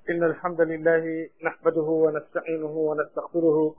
إن الحمد لله نحمده ونستعينه ونستغفره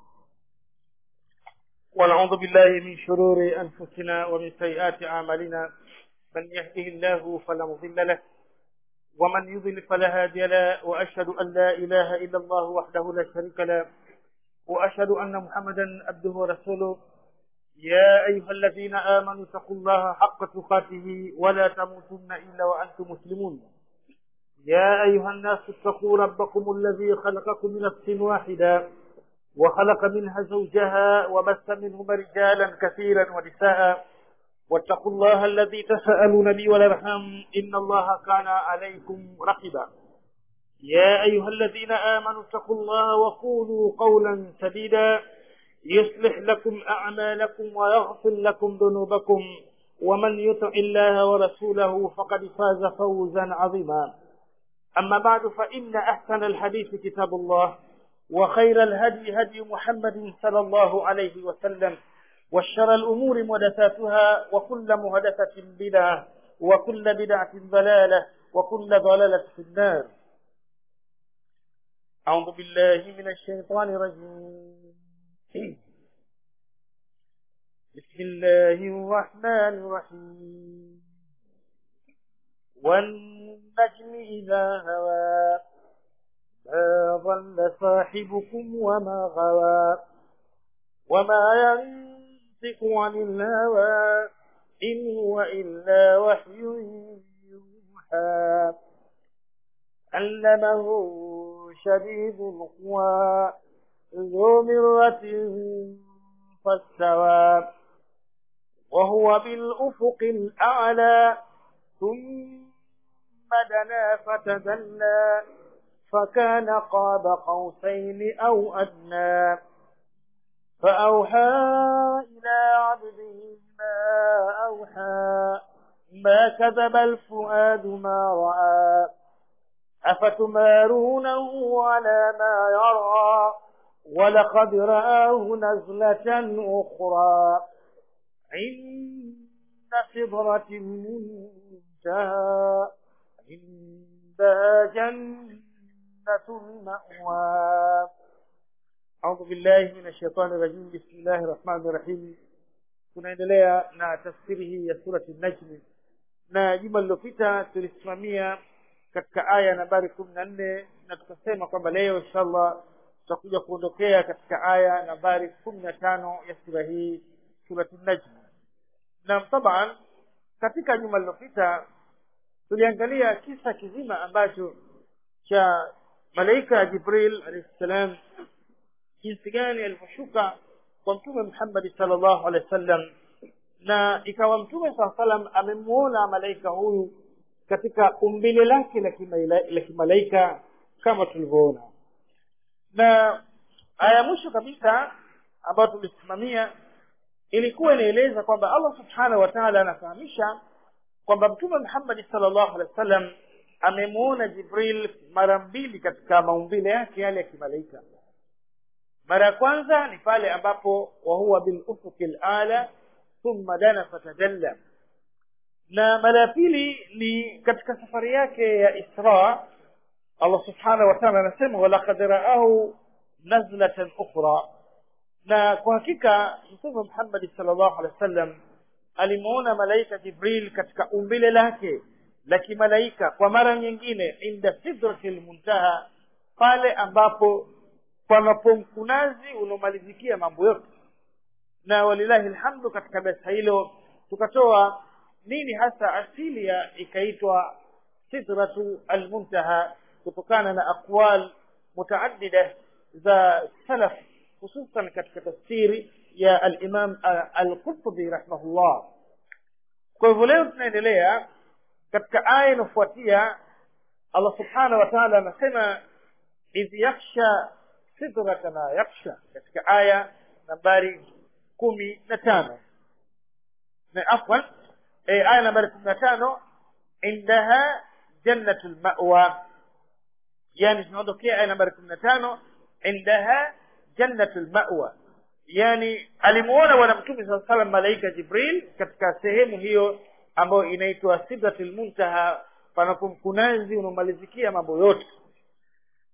ونعوذ بالله من شرور أنفسنا ومن سيئات أعمالنا من يهده الله فلا مضل له ومن يضل فلا هادي له وأشهد أن لا إله إلا الله وحده لا شريك له وأشهد أن محمدا عبده ورسوله يا أيها الذين آمنوا اتقوا الله حق تقاته ولا تموتن إلا وأنتم مسلمون يا أيها الناس اتقوا ربكم الذي خلقكم من نفس واحدة وخلق منها زوجها وبث منهما رجالا كثيرا ونساء واتقوا الله الذي تساءلون به والارحام ان الله كان عليكم رقيبا يا ايها الذين امنوا اتقوا الله وقولوا قولا سديدا يصلح لكم اعمالكم ويغفر لكم ذنوبكم ومن يطع الله ورسوله فقد فاز فوزا عظيما اما بعد فان احسن الحديث كتاب الله وخير الهدي هدي محمد صلى الله عليه وسلم وشر الأمور محدثاتها وكل محدثة بدعة وكل بدعة ضلالة وكل ضلالة في النار أعوذ بالله من الشيطان الرجيم بسم الله الرحمن الرحيم والنجم إذا هوى ما ضل صاحبكم وما غوى وما ينطق عن الهوى إن هو إلا وحي يوحى علمه شديد القوى ذو مرة فاستوى وهو بالأفق الأعلى ثم دنا فتدلى فكان قاب قوسين أو أدنى فأوحى إلى عبده ما أوحى ما كذب الفؤاد ما رأى أفتمارونه على ما يرى ولقد رآه نزلة أخرى عند سدرة المنتهى عندها جنة المأوى أعوذ بالله من الشيطان الرجيم بسم الله الرحمن الرحيم tunaendelea na tafsiri hii ya surati najmi na juma lililopita tulisimamia katika aya nambari kumi na nne na tukasema kwamba leo inshallah tutakuja kuondokea katika aya nambari kumi na tano ya sura hii surati najmi na taban katika juma lililopita tuliangalia kisa kizima ambacho cha malaika ya jibril alayhi salam jinsi gani alivyoshuka kwa mtume Muhammad sallallahu alaihi wasallam na ikawa mtume saa salam amemuona malaika huyu katika umbile lake la kimalaika kama tulivyoona na aya mwisho kabisa ambayo tulisimamia ilikuwa inaeleza kwamba Allah subhanahu wa ta'ala anafahamisha kwamba mtume Muhammad sallallahu alaihi wasallam amemuona Jibril mara mbili katika maumbile yake yale ya kimalaika mara ya kwanza ni pale ambapo wahuwa bil ufuki ala thumma dana fatajalla na mara ya pili ni katika safari yake ya Isra Allah subhanahu wa ta'ala anasema walaqad ra'ahu nazlatan ukhra na kwa hakika Mtume Muhammad sallallahu alaihi wasallam alimuona malaika Jibril katika umbile lake la kimalaika kwa mara nyingine inda sidratil muntaha pale ambapo panapo mkunazi unaomalizikia mambo yote na walilahi alhamdu katika darasa hilo tukatoa nini hasa asili ya ikaitwa sidratu almuntaha kutokana na aqwal mutaaddida za salaf hususan katika tafsiri ya al-Imam al-Qurtubi rahimahullah kwa hivyo leo tunaendelea katika aya inayofuatia Allah subhanahu wa ta'ala anasema idh yakhsha sidrata ma yakhsha katika aya nambari kumi na tano na afwan e, aya nambari kumi na tano indaha jannatul ma'wa yani tunaondokea aya nambari kumi na tano indaha jannatul ma'wa yani alimuona bwana mtume saa salam malaika jibril katika sehemu hiyo ambayo inaitwa sidratul muntaha panapo mkunazi unaomalizikia mambo yote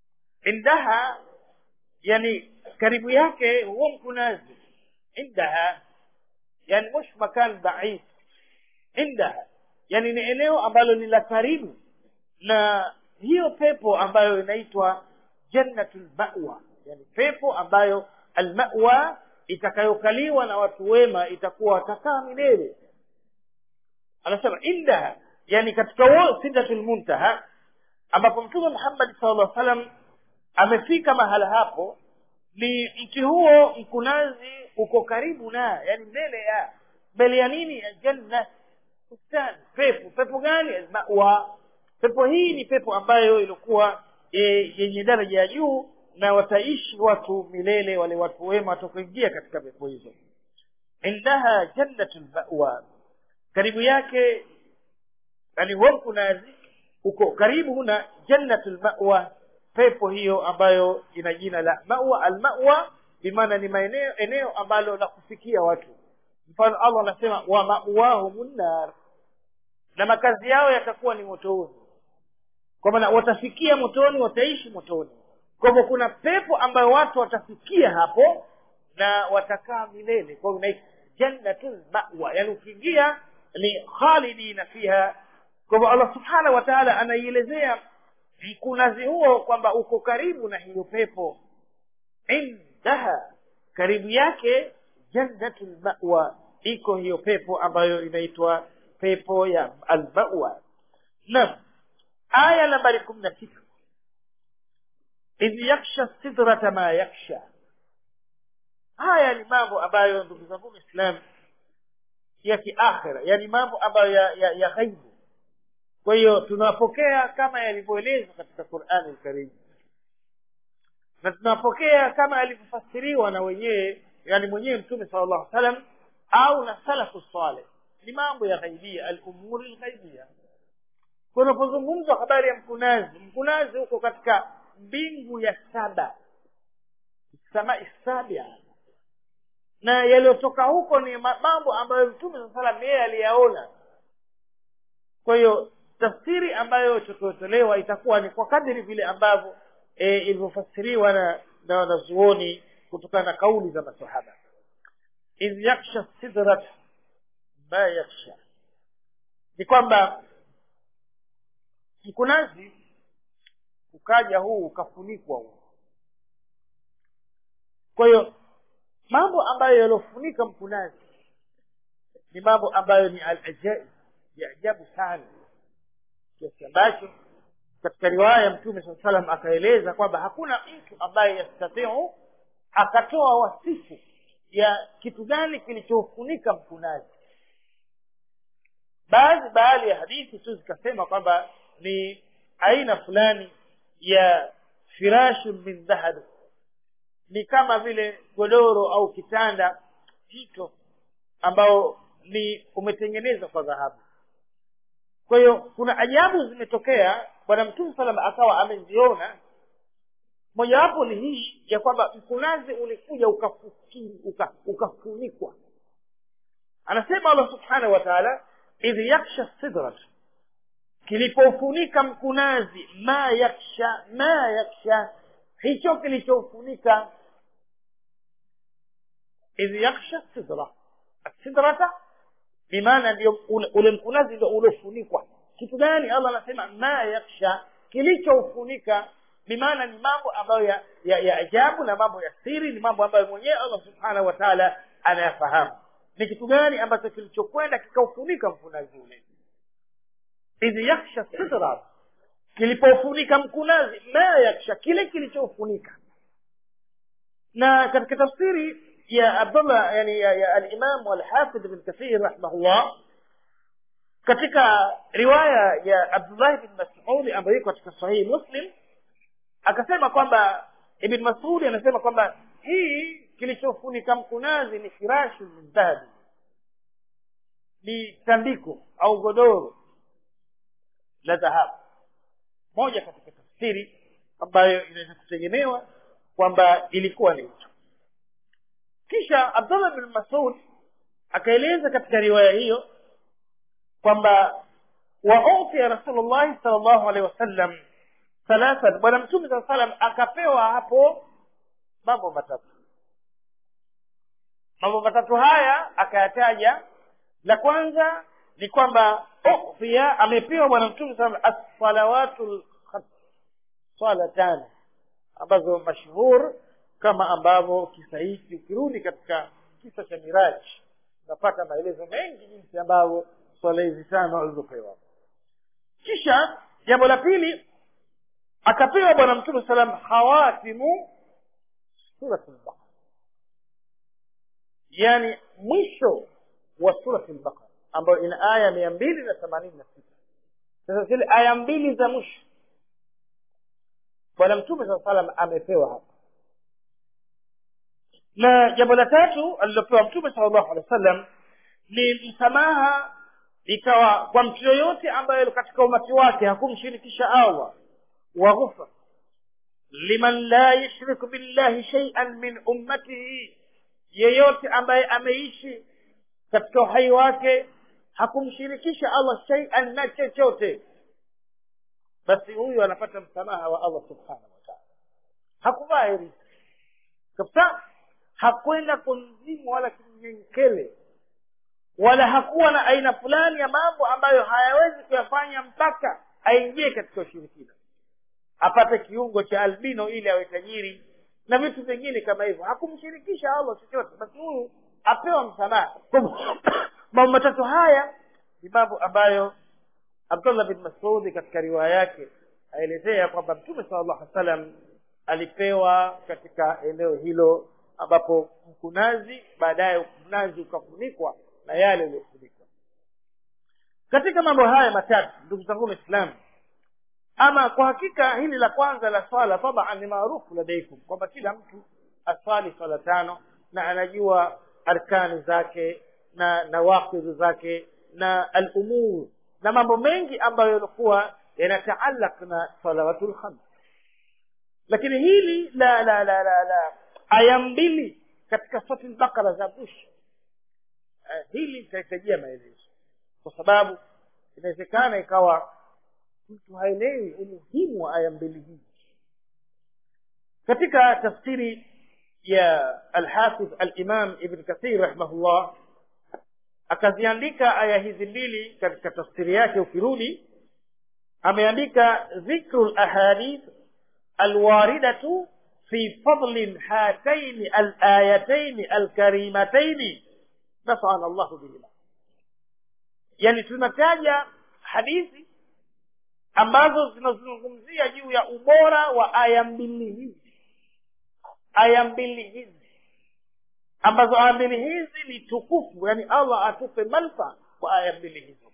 indaha yani karibu yake huo mkunazi indaha yani mush makan baid indaha yani ni eneo ambalo ni la karibu na hiyo pepo ambayo inaitwa jannatul mawa yani pepo ambayo almawa itakayokaliwa na watu wema itakuwa watakaa milele anasema indaha yani katika huo sidratul muntaha ambapo mtume Muhammad sallallahu alaihi wasallam amefika mahala hapo ni mti huo mkunazi uko karibu na yani mbele ya mbele ya nini ya janna bustani pepo pepo gani mawa pepo hii ni pepo ambayo ilikuwa e, yenye daraja ya juu na wataishi watu milele wale watu wema watakoingia katika pepo hizo indaha jannatul mawa karibu yake yani huo mkunazi uko karibu na jannatul mawa pepo hiyo ambayo ina jina la mawa almawa bimaana ni maeneo eneo ambalo la kufikia watu mfano allah anasema wa mawahumun nar na makazi yao yatakuwa ni motoni kwa maana watafikia motoni wataishi motoni kwa hivyo kuna pepo ambayo watu watafikia hapo na watakaa milele kwa hivyo jannatul mawa yani ukiingia ni khalidina fiha kwa hivyo allah subhanahu wa taala anaielezea mkunazi huo kwamba uko karibu na hiyo pepo indaha karibu yake jannatul mawa iko hiyo pepo ambayo inaitwa pepo ya almawa naam aya nambari kumi na sita idh yaksha sidrata ma yaksha haya ni mambo ambayo ndugu zangu islam ya kiakhira yani mambo ambayo ya, ya, ya ghaibu kwa hiyo tunapokea kama yalivyoelezwa katika qurani lkarimu na tunapokea kama yalivyofasiriwa na wenyewe yani mwenyewe mtume sala llahu salam au na salafu saleh ni mambo ya ghaibia alumuri lghaibia kunapozungumzwa habari ya mkunazi mkunazi huko katika mbingu ya saba samai sabia na yaliyotoka huko ni mambo ambayo mtume saa salam yeye aliyaona kwa hiyo tafsiri ambayo itakayotolewa itakuwa ni kwa kadiri vile ambavyo e, ilivyofasiriwa na na wanazuoni kutokana na kauli za masahaba idh yaksha sidrat ma yaksha ni kwamba mkunazi ukaja huu ukafunikwa huu kwa hiyo mambo ambayo yaliofunika mkunazi ni mambo ambayo ni alajaib ya ajabu sana kiasi ambacho katika riwaya ya mtume saa salam akaeleza kwamba hakuna mtu ambaye yastatiu akatoa wasifu ya kitu gani kilichofunika mkunazi baadhi baadhi ya hadithi tu zikasema kwamba ni aina fulani ya firashu min dhahab ni kama vile godoro au kitanda hito ambao ni umetengenezwa kwa dhahabu kwa hiyo kuna ajabu zimetokea bwana mtume salam akawa ameziona mojawapo ni hii ya kwamba mkunazi ulikuja ukafunikwa uka, uka anasema allah subhanahu wa taala idh yaksha sidrat kilipofunika mkunazi ma yaksha ma yaksha hicho kilichofunika idh yaksha sidra sidrata bimaana ndio ule, ule mkunazi ndio uliofunikwa kitu gani allah anasema ma yaksha kilichofunika bimaana ni mambo ambayo ya, ya, ya ajabu na mambo ya siri ni mambo ambayo mwenyewe allah subhanahu wa taala anayafahamu ni kitu gani ambacho kilichokwenda kikaufunika mkunazi ule idh yaksha sidra kilipofunika mkunazi ma yaksha kile kilichofunika na katika tafsiri ya abdullah yani ya, ya alimam walhafidh ibn kathir rahimahullah katika riwaya ya abdullah bin masudi ambayo iko katika sahihi muslim akasema kwamba ibn masudi anasema kwamba hii kilichofunika mkunazi ni firashu min dhahabi ni tandiko au godoro la dhahabu moja katika tafsiri ambayo inaweza kutegemewa kwamba ilikuwa ni hicho kisha abdullah bin masud akaeleza katika riwaya hiyo kwamba wautia rasulullahi sal llahu alehi wasallam thalathan bwana mtume saa salam akapewa hapo mambo matatu mambo matatu haya akayataja la kwanza ni kwamba ukhfiya amepewa bwana mtume saa assalawatu lkhams swala tano ambazo mashhur kama ambavyo kisa hiki ukirudi katika kisa cha miraji unapata maelezo mengi jinsi ambavyo swala hizi tano alizopewa kisha jambo la pili akapewa bwana mtume salam khawatimu surat lbaqara yani mwisho wa surat lbaqara ambayo ina aya mia mbili na themanini na sita sasa zile aya mbili za mwisho bwana mtume saa salam amepewa hapa na jambo la tatu alilopewa mtume sala llahu alehi wa sallam ni msamaha ikawa kwa mtu yoyote ambaye katika umati wake hakumshirikisha allah waghufra liman la yushriku billahi shaian min ummatihi yeyote ambaye ameishi katika uhai wake hakumshirikisha allah shaian na chochote basi huyu anapata msamaha wa allah subhanahu wa taala hakuvaa heri kabisa hakwenda kunzimu wala kinyenkele wala hakuwa na aina fulani ya mambo ambayo hayawezi kuyafanya mpaka aingie katika ushirikina apate kiungo cha albino ili awe tajiri na vitu vingine kama hivyo hakumshirikisha allah chochote basi huyu apewa msamaha mambo matatu haya ni mambo ambayo abdullah bin masudi katika riwaya yake aelezea kwamba mtume sala llahu alih salam alipewa katika eneo hilo ambapo mkunazi baadaye mkunazi ukafunikwa na yale yaliyofunikwa katika mambo haya matatu ndugu zangu waislamu ama kwa hakika hili la kwanza la swala taban ni maarufu ladaikum kwamba kila mtu aswali swala tano na anajua arkani zake na nawakidhu zake na alumur na mambo mengi ambayo yalikuwa yanataalaq na salawatu lkhams lakini hili la la la la la aya mbili katika soti lbakara za mwisho uh, hili litahitajia maelezo kwa sababu inawezekana ikawa mtu haelewi umuhimu wa aya mbili hizi katika tafsiri ya alhafidh alimam ibn kathir rahimahullah akaziandika aya hizi mbili katika tafsiri yake ukirudi ameandika dhikru lahadith alwaridatu في فضل هاتين الآيتين الكريمتين نفعنا الله بهما yani tunataja hadithi ambazo zinazungumzia juu ya ubora wa aya mbili hizi aya mbili hizi ambazo aya mbili hizi ni tukufu yani allah atupe manfa kwa aya mbili hizo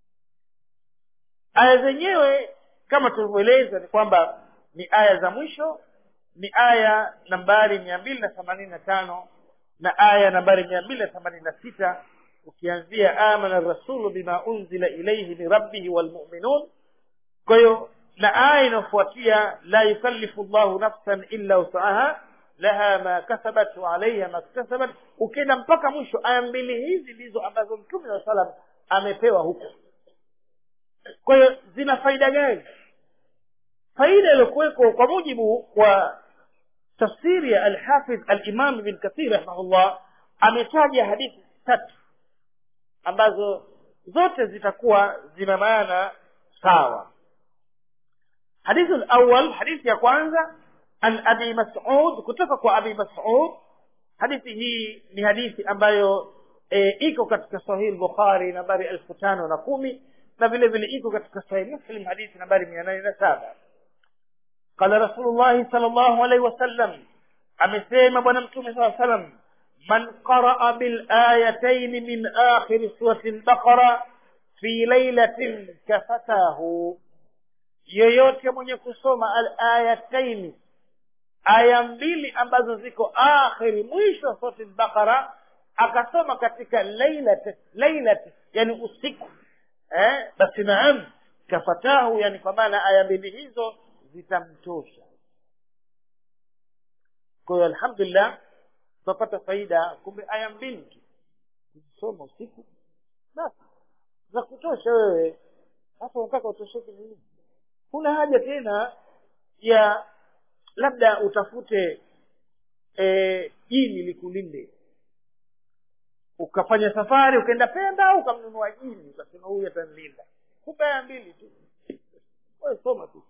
aya zenyewe kama tulivyoeleza ni kwamba ni aya za mwisho ni aya nambari mia mbili na themanini na tano na aya nambari mia mbili na themanini na sita ukianzia amana rasulu bima unzila ilaihi min rabbihi walmuminun kwa hiyo na aya inayofuatia la yukallifu llahu nafsan illa usaha laha ma kasabat wa alaiha ma ktasabat ukienda mpaka mwisho aya mbili hizi ndizo ambazo mtume saa salam amepewa huko kwa hiyo zina faida gani faida iliyokuweko kwa mujibu wa tafsiri ya alhafidh alimam ibn kathir rahimahullah ametaja hadithi tatu ambazo zote zitakuwa zina maana sawa حديث الأول حديث يا كwanza عن أبي مسعود kutoka kwa Abi Mas'ud hadithi hii ni hadithi ambayo e, iko katika Sahih Bukhari nambari elfu tano na kumi na vile vile iko katika Sahih Muslim hadithi nambari mia nane na saba قال رسول الله صلى الله عليه وسلم amesema bwana mtume saa salam man qaraa bilayataini min akhiri surati lbaqara fi lailatin kafatahu yoyote mwenye kusoma alayataini aya mbili ambazo ziko akhiri mwisho wa surati lbaqara akasoma katika lailat lailat yani usiku eh, basi naam kafatahu yani kwa maana aya mbili hizo zitamtosha kwa hiyo alhamdulillah tutapata faida kumbe aya mbili tu ukisoma usiku basi za kutosha wewe sasa unataka utosheke nini huna haja tena ya labda utafute eh, jini likulinde ukafanya safari ukaenda pemba ukamnunua jini ukasema huyu atanilinda kumbe aya mbili tu Wewe soma tu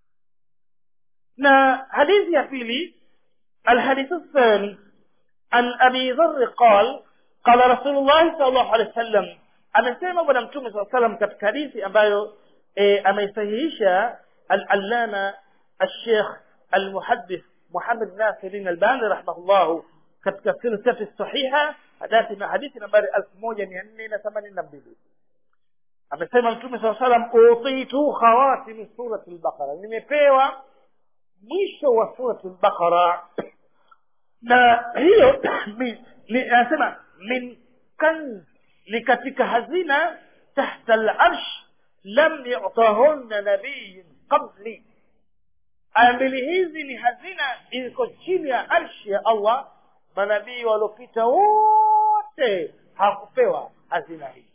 na hadithi ya pili الحديث الثاني عن أبي ذر قال قال رسول الله صلى الله عليه وسلم amesema bwana mtume saa salam katika hadithi ambayo e, ameisahihisha al-allama al-sheikh al-muhaddith muhammad nasirin albani rahimahullahu katika silsilati sahiha hadithi na hadithi nambari elfu moja mia nne na themanini na mbili amesema mtume saa salam utitu khawatimi surati al-baqara nimepewa mwisho wa surati al-baqara na hiyo anasema min kanz ni katika hazina tahta al-arsh lam yu'tahunna nabiyyun qabli aya mbili hizi ni hazina iko chini ya arshi ya Allah manabii waliopita wote hakupewa hazina hii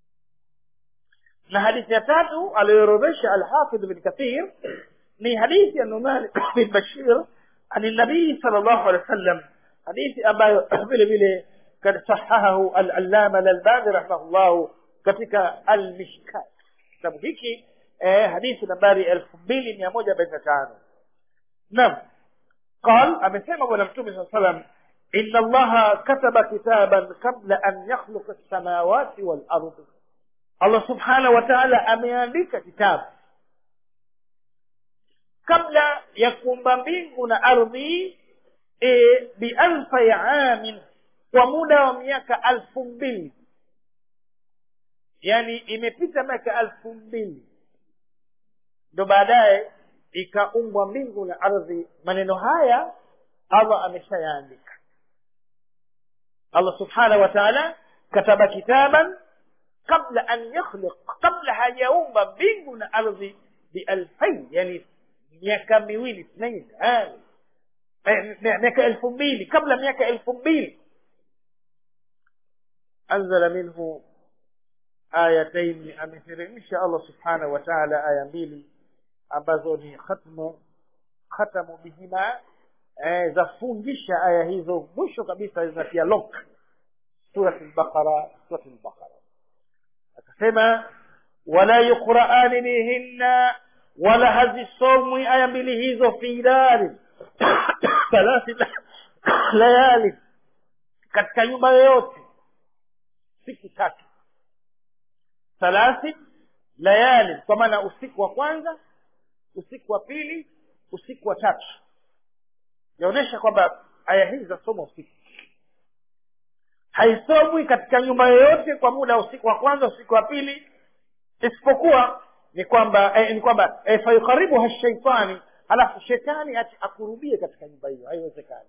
na hadithi ya tatu aliyoorodhesha al-Hafidh bin Kathir ni hadithi ya Numan bin Bashir عن النبي صلى الله عليه وسلم حديث أبا vile vile قد صححه العلامة الألباني رحمه الله katika al-Mishkat kitabu hiki eh, hadithi nambari elfu mbili mia moja arobaini na tano naam قال amesema bwana mtume saa salam إن الله كتب كتابا قبل أن يخلق السماوات والأرض Allah subhanahu wa ta'ala ameandika kitabu kabla ya kuumba mbingu na ardhi e, bialfa ya amin kwa muda wa miaka alfu mbili yani imepita miaka alfu mbili ndo baadaye ikaumbwa mbingu na ardhi maneno haya allah ameshayaandika allah subhanahu wa taala kataba kitaban kabla an yakhliq kabla hajaumba mbingu na ardhi bialfain yani miaka miwili اثنين miaka elfu mbili kabla miaka elfu mbili anzala minhu ayatain ameteremsha allah subhanahu wa taala aya mbili ambazo ni khatmu khatamu bihima eh, zafungisha aya hizo mwisho kabisa zinatia lok surat lbaqara surat lbaqara akasema wala yuqraani bihinna wala hazisomwi aya mbili hizo fi dari thalathi layali katika nyumba yoyote siku tatu thalathi layali kwa maana usiku wa kwanza usiku wa pili usiku wa tatu yaonyesha kwamba aya hizi zasoma usiku haisomwi katika nyumba yoyote kwa muda wa usiku wa kwanza usiku wa pili isipokuwa ni kwamba eh, ni kwamba eh, fayukaribuha shaitani halafu shetani ati akurubie katika nyumba hiyo haiwezekani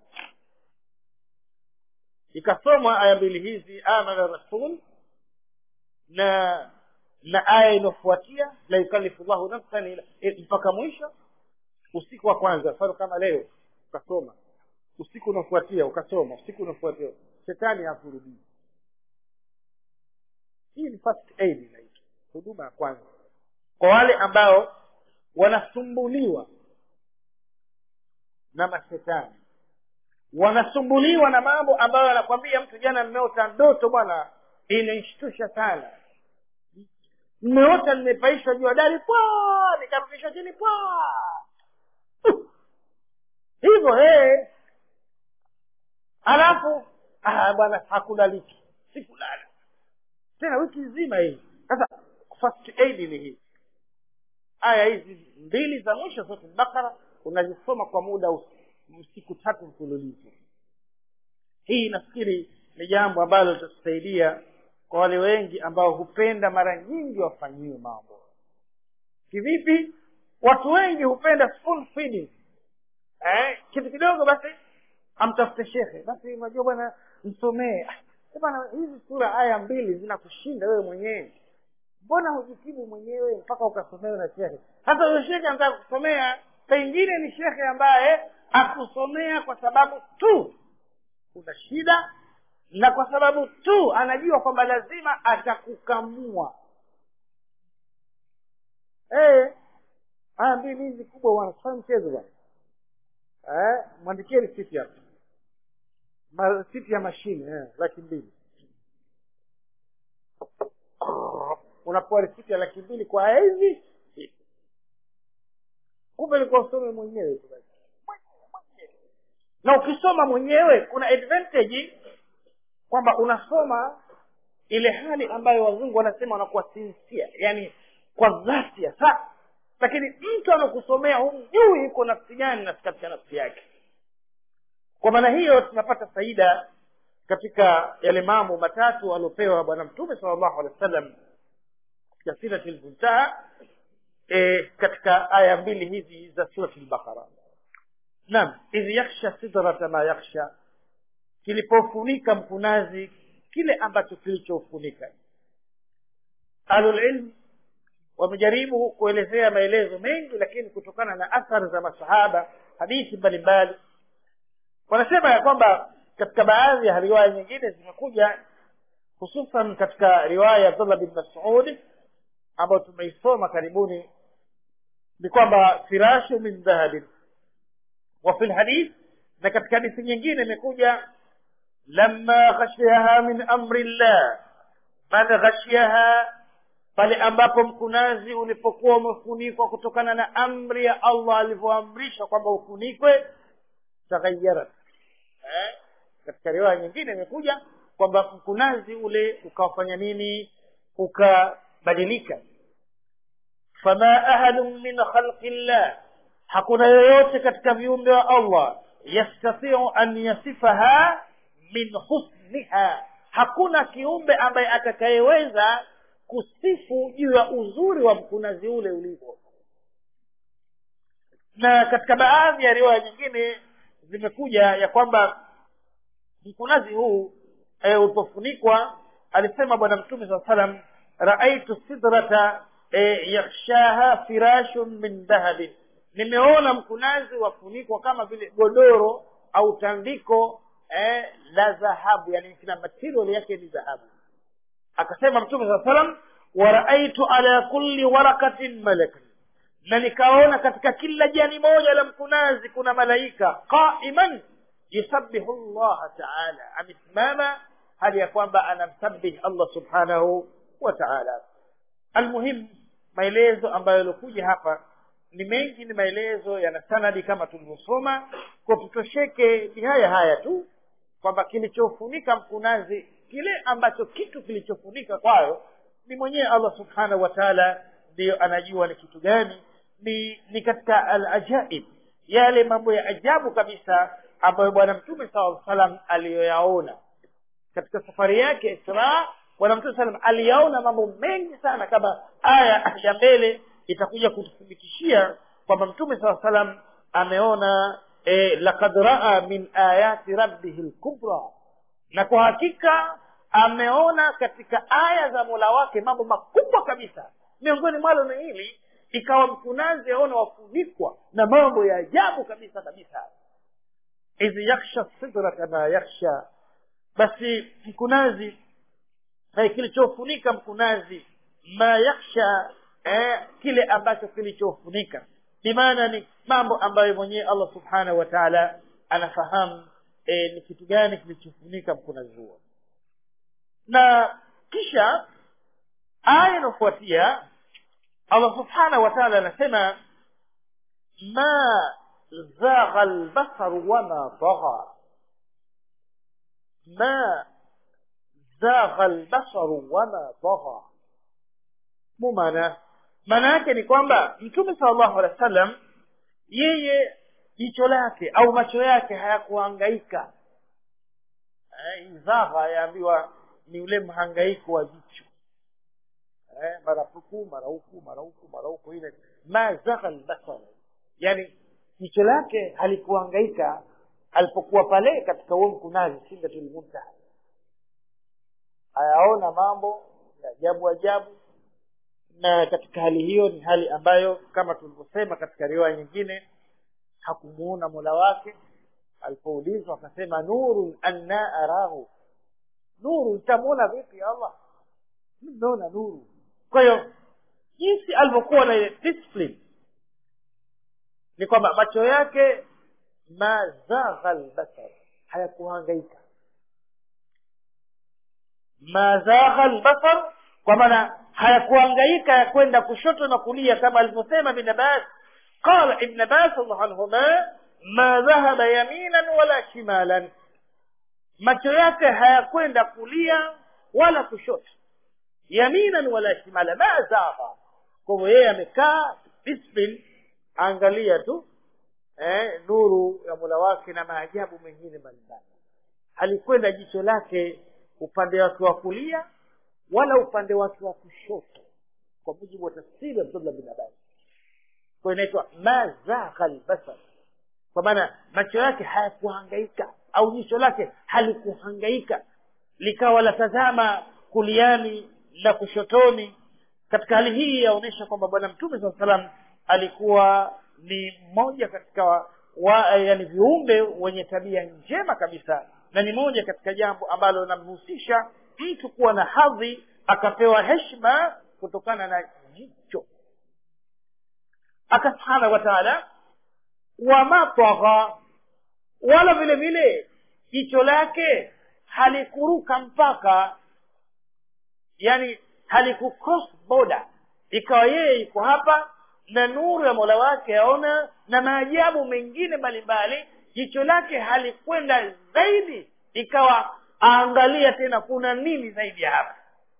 ikasomwa aya mbili hizi amana rasul na na aya inayofuatia la yukalifu llahu nafsan mpaka mwisho usiku wa kwanza mfano kama leo ukasoma usiku unafuatia ukasoma usiku unafuatia shetani hakurudii hii ni first aid inaitwa huduma ya kwanza kwa wale ambao wanasumbuliwa na mashetani wanasumbuliwa na mambo ambayo anakwambia mtu jana nimeota ndoto bwana inaishtusha sana nimeota nimepaishwa juu ya dari pwa nikarudishwa chini pwa hivyo hey. alafu ah, bwana hakulaliki sikulala tena wiki nzima hii sasa first aid ni hii aya hizi mbili za mwisho zote bakara unazisoma kwa muda siku tatu mfululizo hii nafikiri ni jambo ambalo litatusaidia kwa wale wengi ambao hupenda mara nyingi wafanyiwe mambo kivipi watu wengi hupenda spoon feeding eh, kitu kidogo basi amtafute shekhe basi unajua bwana msomee bwana hizi sura aya mbili zinakushinda wewe mwenyewe mbona hujitibu mwenyewe mpaka ukasomewe na shekhe hata huyo shekhe anataka kusomea pengine ni shekhe ambaye akusomea kwa sababu tu kuna shida na kwa sababu tu anajua kwamba lazima atakukamua hey, aya mbili hizi kubwa bwana sifanye mchezo bwana eh, mwandikie risiti hapa Ma- risiti ya mashine eh, laki mbili unapewa risiti ya laki mbili kwa aya hizi kumbe ilikuwa usome mwenyewe tu basi na ukisoma mwenyewe kuna advantage kwamba unasoma ile hali ambayo wazungu wanasema wanakuwa sincere yani kwa dhati hasa lakini mtu amekusomea humjui iko nafsi gani na katika nafsi yake kwa maana hiyo tunapata faida katika yale mambo matatu aliopewa bwana mtume sala llahu alehi wa sallam katika sirati lmuntaha e, katika aya mbili hizi za surati lbaqara naam idh yakhsha sidrata ma yakhsha kilipofunika mkunazi kile ambacho kilichofunika ahlulilm wamejaribu kuelezea maelezo mengi lakini kutokana na athari za masahaba hadithi mbalimbali wanasema ya kwamba katika baadhi ya riwaya nyingine zimekuja hususan katika riwaya ya abdullah bin masud ambayo tumeisoma karibuni ni kwamba firashu min dhahabin wa fi lhadith na katika hadithi nyingine imekuja lama ghashiyaha min amri llah man ghashiyaha pale ambapo mkunazi ulipokuwa umefunikwa kutokana na amri ya allah alivyoamrisha kwamba ufunikwe taghayarat eh? katika riwaya nyingine imekuja kwamba mkunazi ule ukawafanya nini ukabadilika fama ahadun min khalqi llah hakuna yoyote katika viumbe wa allah yastatiu an yasifaha min husniha hakuna kiumbe ambaye atakayeweza kusifu juu ya uzuri wa mkunazi ule ulivyo na katika baadhi ya riwaya nyingine zimekuja ya kwamba mkunazi huu e, ulipofunikwa alisema bwana mtume saa salam raaitu sidrata e, yakhshaha firashun min dhahabin nimeona mkunazi wafunikwa kama vile godoro au tandiko eh, la dhahabu yani kina material yake ni dhahabu akasema mtume saa salam waraaitu ala kulli warakatin malakan na nikaona katika kila jani moja la mkunazi kuna malaika qaiman yusabihu llaha taala amesimama hali ya kwamba anamsabih allah subhanahu wa taala almuhim maelezo ambayo yaliokuja hapa ni mengi ni maelezo yana sanadi kama tulivyosoma kwa tutosheke ni haya haya tu kwamba kilichofunika mkunazi kile ambacho kitu kilichofunika kwayo ni mwenyewe allah subhanahu wa taala ndiyo anajua ni kitu gani ni ni katika alajaib yale mambo ya ajabu kabisa ambayo bwana mtume saa salam aliyoyaona katika safari yake israa bwana mtume salam aliyaona mambo mengi sana kama aya ya mbele itakuja kututhibitishia kwamba mtume saa salam ameona e, lakad raa min ayati rabbihi lkubra na kwa hakika ameona katika aya za mola wake mambo makubwa kabisa miongoni mwalo ni hili ikawa mkunazi aona wafunikwa na mambo ya ajabu kabisa kabisa idh yaksha sidrata ma yaksha basi mkunazi eh, kilichofunika mkunazi ma yaksha eh, kile ambacho kilichofunika bimaana ni mambo ambayo mwenyewe allah subhanahu wa taala anafahamu eh, ni kitu gani kilichofunika mkunazi huo na kisha aya inayofuatia allah subhanahu wa taala anasema ma zagha lbasaru wama tagha ma zagha lbasaru wama tagha mu maana maana yake ni kwamba mtume sala llahu alehi wa sallam yeye jicho lake au macho yake hayakuhangaika eh, zagha yaambiwa ni ule mhangaiko wa jicho eh, mara huku mara huku mara huku mara huku ile ma zagha lbasar yani jicho lake halikuhangaika alipokuwa pale katika huo mkunazi sindatul muntaha ayaona mambo ya ajabu ajabu na katika hali hiyo ni hali ambayo kama tulivyosema katika riwaya nyingine hakumuona mola wake alipoulizwa akasema nurun anna arahu nuru nitamwona vipi allah mnaona nuru kwa hiyo jinsi alivyokuwa na ile discipline ni kwamba macho yake mazagha lbasar hayakuhangaika mazagha lbasar kwa maana hayakuhangaika ya kwenda kushoto na kulia kama alivyosema ibn abbas qala ibn abbas allahu anhuma ma dhahaba yaminan wala shimalan macho yake hayakwenda kulia wala kushoto yaminan wala shimala ma zagha kwa hivyo yeye amekaa discipline angalia tu eh, nuru ya mola wake na maajabu mengine mbalimbali halikwenda jicho lake upande wake wa kulia wala upande wake wa kushoto kwa mujibu wa tafsiri ya abdullah bin abbas kwa inaitwa mazagha lbasar kwa maana macho yake hayakuhangaika au jicho lake halikuhangaika likawa latazama kuliani la kushotoni katika hali hii yaonyesha kwamba bwana mtume saa salam alikuwa ni mmoja katika wa, wa, yani viumbe wenye tabia njema kabisa na ni moja katika jambo ambalo linamhusisha mtu kuwa na hadhi akapewa heshima kutokana na jicho aka subhanahu wa taala wamatagha wala vile vile jicho lake halikuruka mpaka yani halikucross border ikawa yeye iko hapa na nuru ya mola wake aona na maajabu mengine mbalimbali jicho lake halikwenda zaidi ikawa aangalia tena kuna nini zaidi ya hapa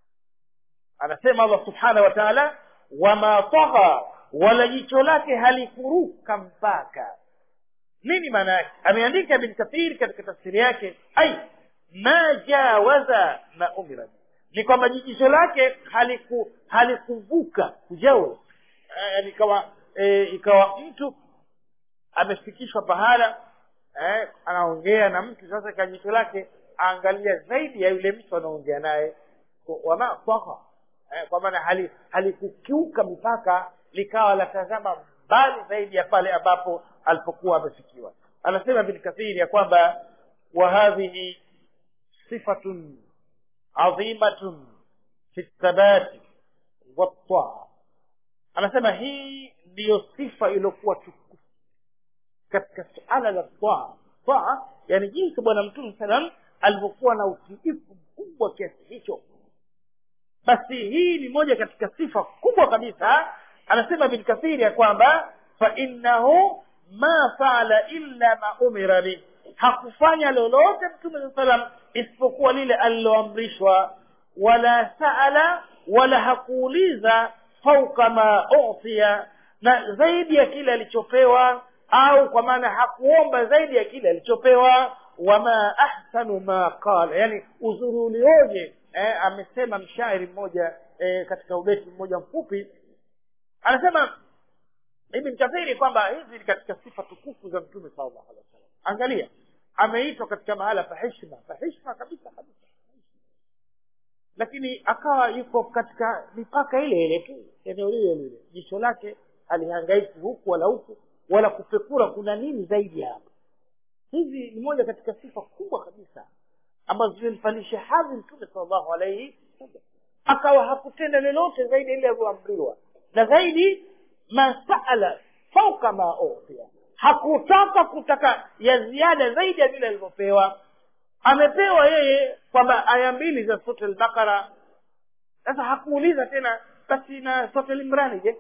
anasema allah subhanahu wa taala wama tagha wala jicho lake halikuruka mpaka nini maana yake ameandika bin kathir katika tafsiri yake ai ma jawaza ma umira ni kwamba jicho lake haliku halikuvuka kujawa yani ikawa e, ikawa mtu amefikishwa pahala eh, anaongea na mtu sasa ka jicho lake aangalia zaidi ya yule mtu anaongea naye wama taha eh, kwa maana hali halikukiuka mipaka likawa latazama mbali zaidi ya pale ambapo alipokuwa amefikiwa anasema bin kathiri ya kwamba wa hadhihi sifatun adhimatun fi thabati wattaa anasema hii ndiyo sifa iliyokuwa tukufu katika suala la taa taa yani jinsi bwana mtume salam alivyokuwa na utiifu mkubwa kiasi hicho basi hii ni moja katika sifa kubwa kabisa anasema bin kathiri ya kwamba fainnahu ma faala illa ma umira bih hakufanya lolote mtume saa salam isipokuwa lile aliloamrishwa wala saala wala hakuuliza fauka ma utia na zaidi ya kile alichopewa au kwa maana hakuomba zaidi ya kile alichopewa wama ahsanu ma qala yani uzuri ulioje eh, amesema mshairi mmoja eh, katika ubeti mmoja mfupi anasema ibn kathiri kwamba hizi ni katika sifa tukufu za mtume sallallahu alaihi wasallam angalia ameitwa katika mahala pa heshima pa heshima kabisa kabisa lakini akawa yuko katika mipaka ile ile tu eneo lile lile jicho lake alihangaiki huku wala huku wala kupekura kuna nini zaidi ya hapa hizi ni moja katika sifa kubwa kabisa ambazo zimemfanyisha hadhi mtume salllahu alaihi wasallam akawa hakutenda lolote zaidi ile alivyoamriwa na zaidi masala fauka ma utia hakutaka kutaka ya ziada zaidi ya vile alivyopewa amepewa yeye kwamba aya mbili za sote lbakara sasa hakuuliza tena basi na sote limrani je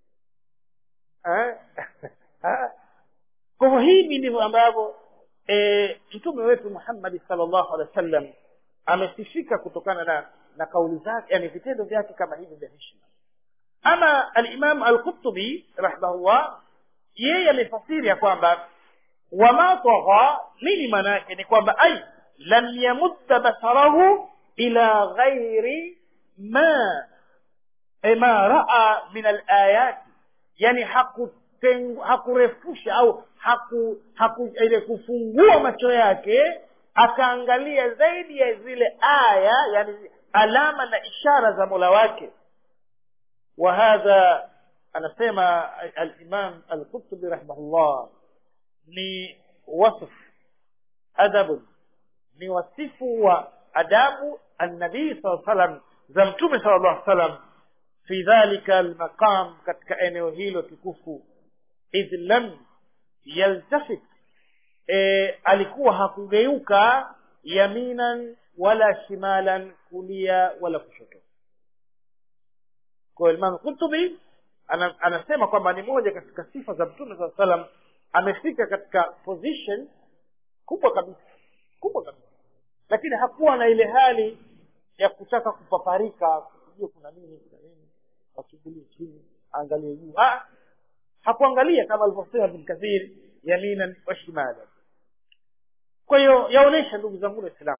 kwa hivyo hivi ndivyo ambavyo e, mtume wetu muhammadi salllahu alehi wa sallam amesifika kutokana na na kauli zake yani vitendo vyake kama hivi vya heshima ama alimam alqutubi rahimahullah yeye amefasiri ya kwamba wama tagha nini maana yake ni kwamba ai lam yamudda basarahu ila ghairi ma e ma raa min alayati yani hakurefusha au haku, haku ile kufungua macho yake akaangalia zaidi ya zile aya yani alama na ishara za mola wake wa hadha anasema alimam alqutubi rahimahullah ni wasf adabun ni wasifu wa adabu annabii saa salam za mtume sala llah salam fi dhalika almaqam katika eneo hilo tukufu idh lam yaltafit e, alikuwa hakugeuka yaminan wala shimalan kulia wala kushoto kwa imam kutubi ana, anasema kwamba ni moja katika sifa za mtume saa salam amefika katika position kubwa kabisa kubwa kabisa lakini hakuwa na ile hali ya kutaka kupaparika kujua kuna nini kuna nini achungulie chini aangalie juu ah, hakuangalia kama alivyosema bin kathir yaminan wa shimalan kwa hiyo yaonyesha ndugu zangu waislamu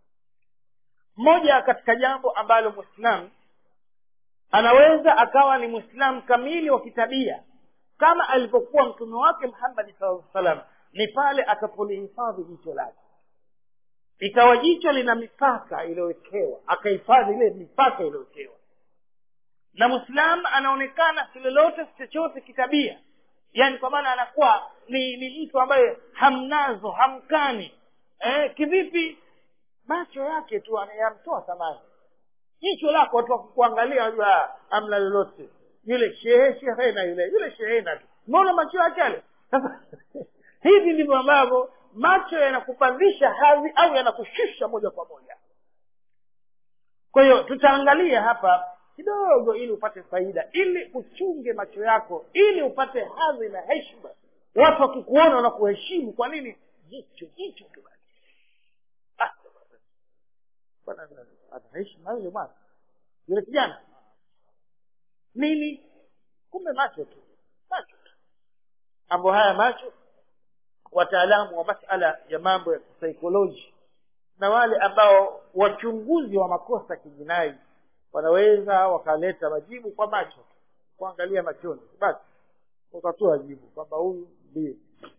moja katika jambo ambalo mwislamu anaweza akawa ni mwislamu kamili wa kitabia kama alivyokuwa mtume wake muhammadi saa salam ni pale atapolihifadhi jicho lake ikawa jicho lina mipaka iliyowekewa akahifadhi ile mipaka iliyowekewa na mwislamu anaonekana si lolote si chochote kitabia yaani kwa maana anakuwa ni ni mtu ambaye hamnazo hamkani eh, kivipi macho yake tu yamtoa thamani jicho lako watu wakukuangalia wajua amna lolote yule shehe shehena yule yule shehena tu umeona macho yake yale sasa hivi ndivyo ambavyo macho yanakupandisha hadhi au yanakushusha moja kwa moja kwa hiyo tutaangalia hapa kidogo ili upate faida ili uchunge macho yako ili upate hadhi na heshima watu wakikuona wanakuheshimu kwa nini jicho jicho tu basi Ah, bwana ana heshima yule bwana yule kijana nini kumbe macho tu macho tu mambo haya macho wataalamu wa masala ya mambo ya kisaikolojia na wale ambao wachunguzi wa makosa kijinai wanaweza wakaleta majibu kwa macho tu kuangalia machoni basi wakatoa jibu kwamba huyu ndiye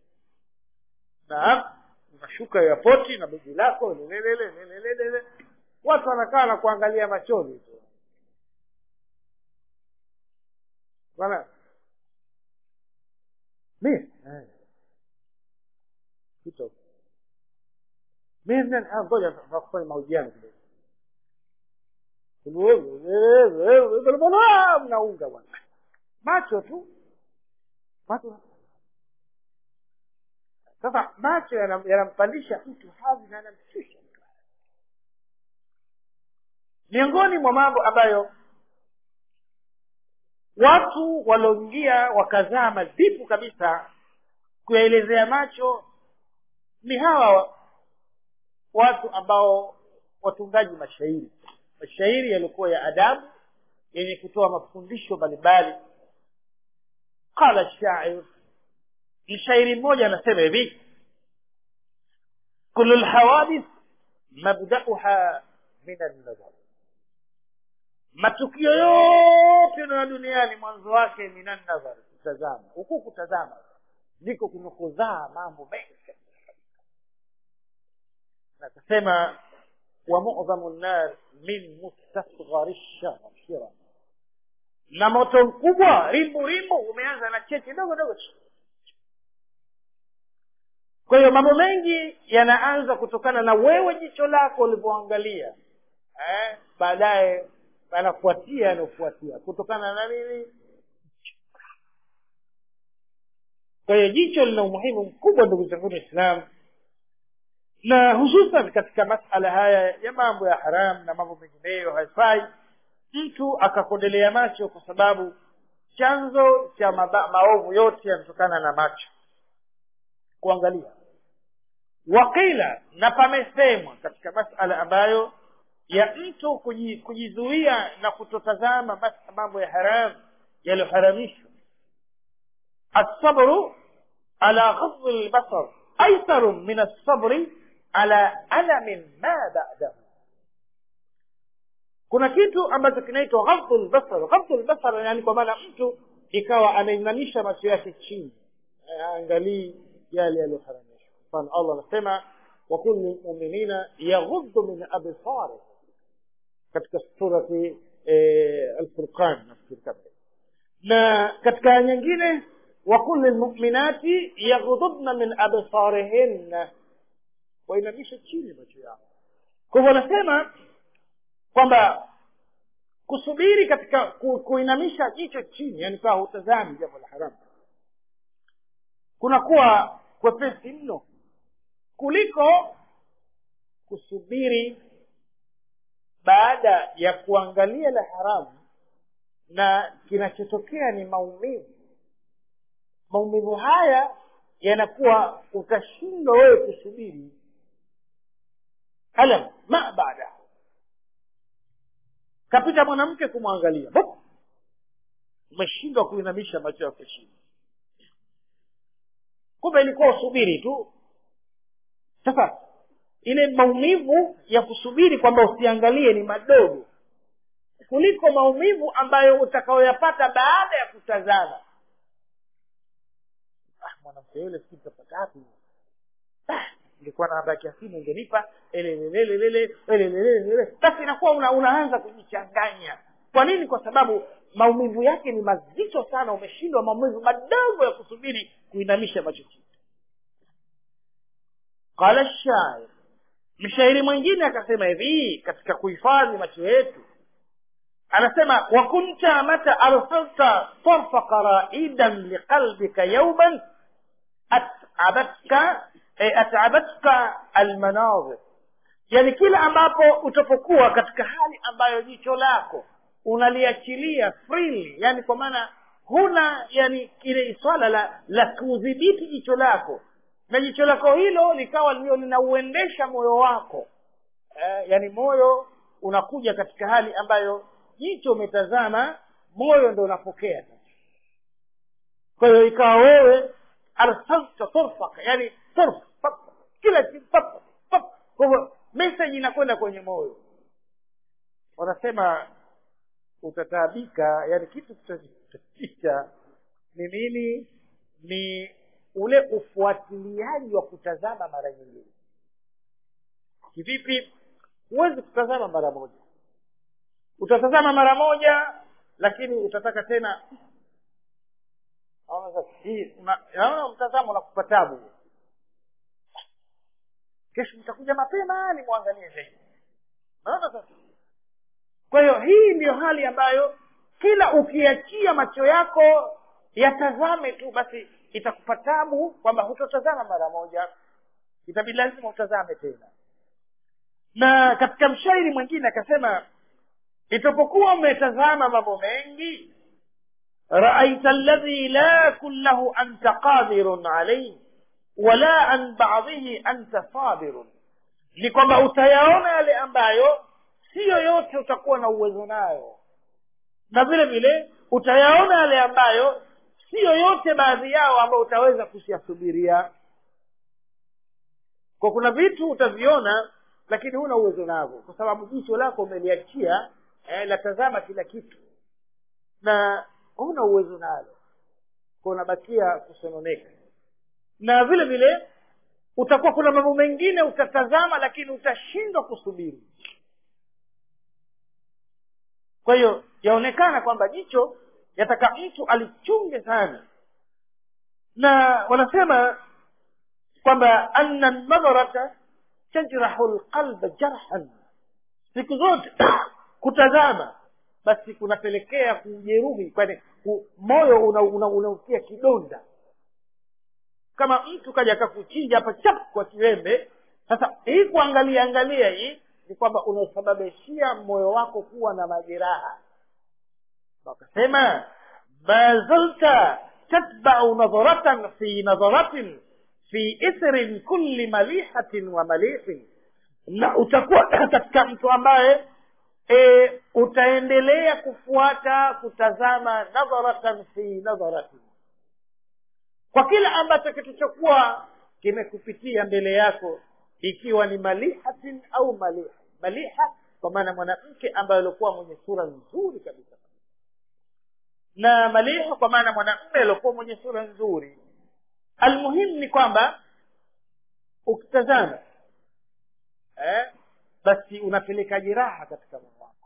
na unashuka yapoti na begi lako lelelele lelelele watu wanakaa na kuangalia machoni tu bwana mi eh. Kito. mi ngoja kufanya mahojiano kidogo mnaunga bwana macho tu macho sasa macho yanam- yanampandisha mtu hadhi na yanamshusha mtu miongoni mwa mambo ambayo watu walioingia wakazama dipu kabisa kuyaelezea macho ni hawa watu ambao watungaji mashairi mashairi yaliokuwa ya adabu yenye kutoa mafundisho mbalimbali qala shair mshairi mmoja anasema hivi kulu lhawadith mabdauha min annadhar matukio yote na duniani mwanzo wake min annadhar kutazama huku kutazama ndiko kunakuzaa mambo mengi na akasema wa mudhamu nnar min mustasghari shira na moto mkubwa rimbu rimbu umeanza na cheche dogo dogo kwa hiyo mambo mengi yanaanza kutokana na wewe jicho lako ulivyoangalia eh? baadaye anafuatia yanaofuatia kutokana na nini kwa hiyo jicho lina umuhimu mkubwa ndugu zanguni waislamu na hususan katika masala haya ya mambo ya haram na mambo mengineyo haifai mtu akakondelea macho kwa sababu chanzo cha maba, maovu yote yanatokana na macho kuangalia wakila na pamesemwa katika masala ambayo ya mtu kuji, kujizuia na kutotazama mas- mambo ya haram yaliyoharamishwa الصبر على غض البصر أيسر من الصبر على ألم ما بعده kuna kitu ambacho kinaitwa ghadhu lbasar ghadhu lbasar yani kwa maana mtu ikawa anainamisha macho yake chini aangalii yale yaliyoharamishwa mfano allah anasema wakul lilmuminina yaghuddu min absari katika surati alfurqan nafikiri kama na katika aya nyingine wakul lilmuminati yaghdudna min absarihinna wainamisha chini macho yao kwa hivyo anasema kwamba kusubiri katika ku, kuinamisha jicho chini yani kawa hutazami jambo la haramu kunakuwa kwepesi mno kuliko kusubiri baada ya kuangalia la haramu na kinachotokea ni maumivu maumivu haya yanakuwa utashindwa wewe kusubiri alam ma baada kapita mwanamke kumwangalia Bop! umeshindwa kuinamisha macho yako chini kumbe ilikuwa usubiri tu sasa ile maumivu ya kusubiri kwamba usiangalie ni madogo kuliko maumivu ambayo utakaoyapata baada ya kutazama ah, mwanamke yule sijui utapata wapi ah, ingekuwa na namba ya kiasimu ungenipa elelelelelele elelelelele basi inakuwa una, unaanza kujichanganya kwa nini kwa sababu maumivu yake ni mazito sana umeshindwa maumivu madogo ya kusubiri kuinamisha macho chini qala shair mshairi mwingine akasema hivi katika kuhifadhi macho yetu anasema wakunta mata arsalta tarfa qaraidan liqalbika yauman atabatka e, atabatka almanazir yani kila ambapo utapokuwa katika hali ambayo jicho lako unaliachilia freely yani kwa maana huna yani ile swala la la kudhibiti jicho lako na jicho lako hilo likawa ndio linauendesha moyo wako eh, yani moyo unakuja katika hali ambayo jicho umetazama moyo ndo unapokea kwa hiyo ikawa wewe arsalta turfaka yani turf pap, kila kitu pap, pap. kwa hivyo message inakwenda kwenye moyo wanasema utataabika yani kitu kitachotaabisha ni nini ni ule ufuatiliaji wa kutazama mara nyingine kivipi huwezi kutazama mara moja utatazama mara moja lakini utataka tena naona sasa hii naona mtazamo unakupa tabu kesho mtakuja mapema ni mwangalie zaidi naona sasa kwa hiyo hii ndiyo hali ambayo kila ukiachia macho yako yatazame tu basi itakupa tabu kwamba hutotazama mara moja itabidi lazima utazame tena na katika mshairi mwingine akasema itapokuwa umetazama mambo mengi raaita alladhi la kullahu anta qadirun alayhi wala an ba'dhihi anta sabirun ni kwamba utayaona yale ambayo siyo yote utakuwa na uwezo nayo na vile vile utayaona yale ambayo siyo yote baadhi yao ambayo utaweza kuyasubiria kwa kuna vitu utaviona lakini huna uwezo navyo kwa sababu jicho lako umeliachia eh, latazama kila kitu na huna uwezo nalo kwa unabakia kusononeka na vile vile utakuwa kuna mambo mengine utatazama lakini utashindwa kusubiri kwa hiyo yaonekana kwamba jicho yataka mtu alichunge sana na wanasema kwamba anna nadharata tajrahu lqalba jarhan siku zote kutazama basi kunapelekea kujeruhi kwani ku, moyo unautia una, una, una kidonda kama mtu kaja akakuchinja hapa chap kwa kiwembe sasa hii kuangalia angalia hii ni kwamba unasababishia moyo wako kuwa na majeraha wakasema ma zalta tatbau nadharatan fi nadharatin fi ithrin kulli malihatin wa malihin na utakuwa katika mtu ambaye e, utaendelea kufuata kutazama nadharatan fi nadharatin kwa kila ambacho kilichokuwa kimekupitia mbele yako ikiwa ni malihatin au maliha maliha kwa maana mwanamke ambaye alikuwa mwenye sura nzuri kabisa na maliha kwa maana mwanamume aliokuwa mwenye sura nzuri almuhimu ni kwamba ukitazama eh, basi unapeleka jeraha katika moyo wako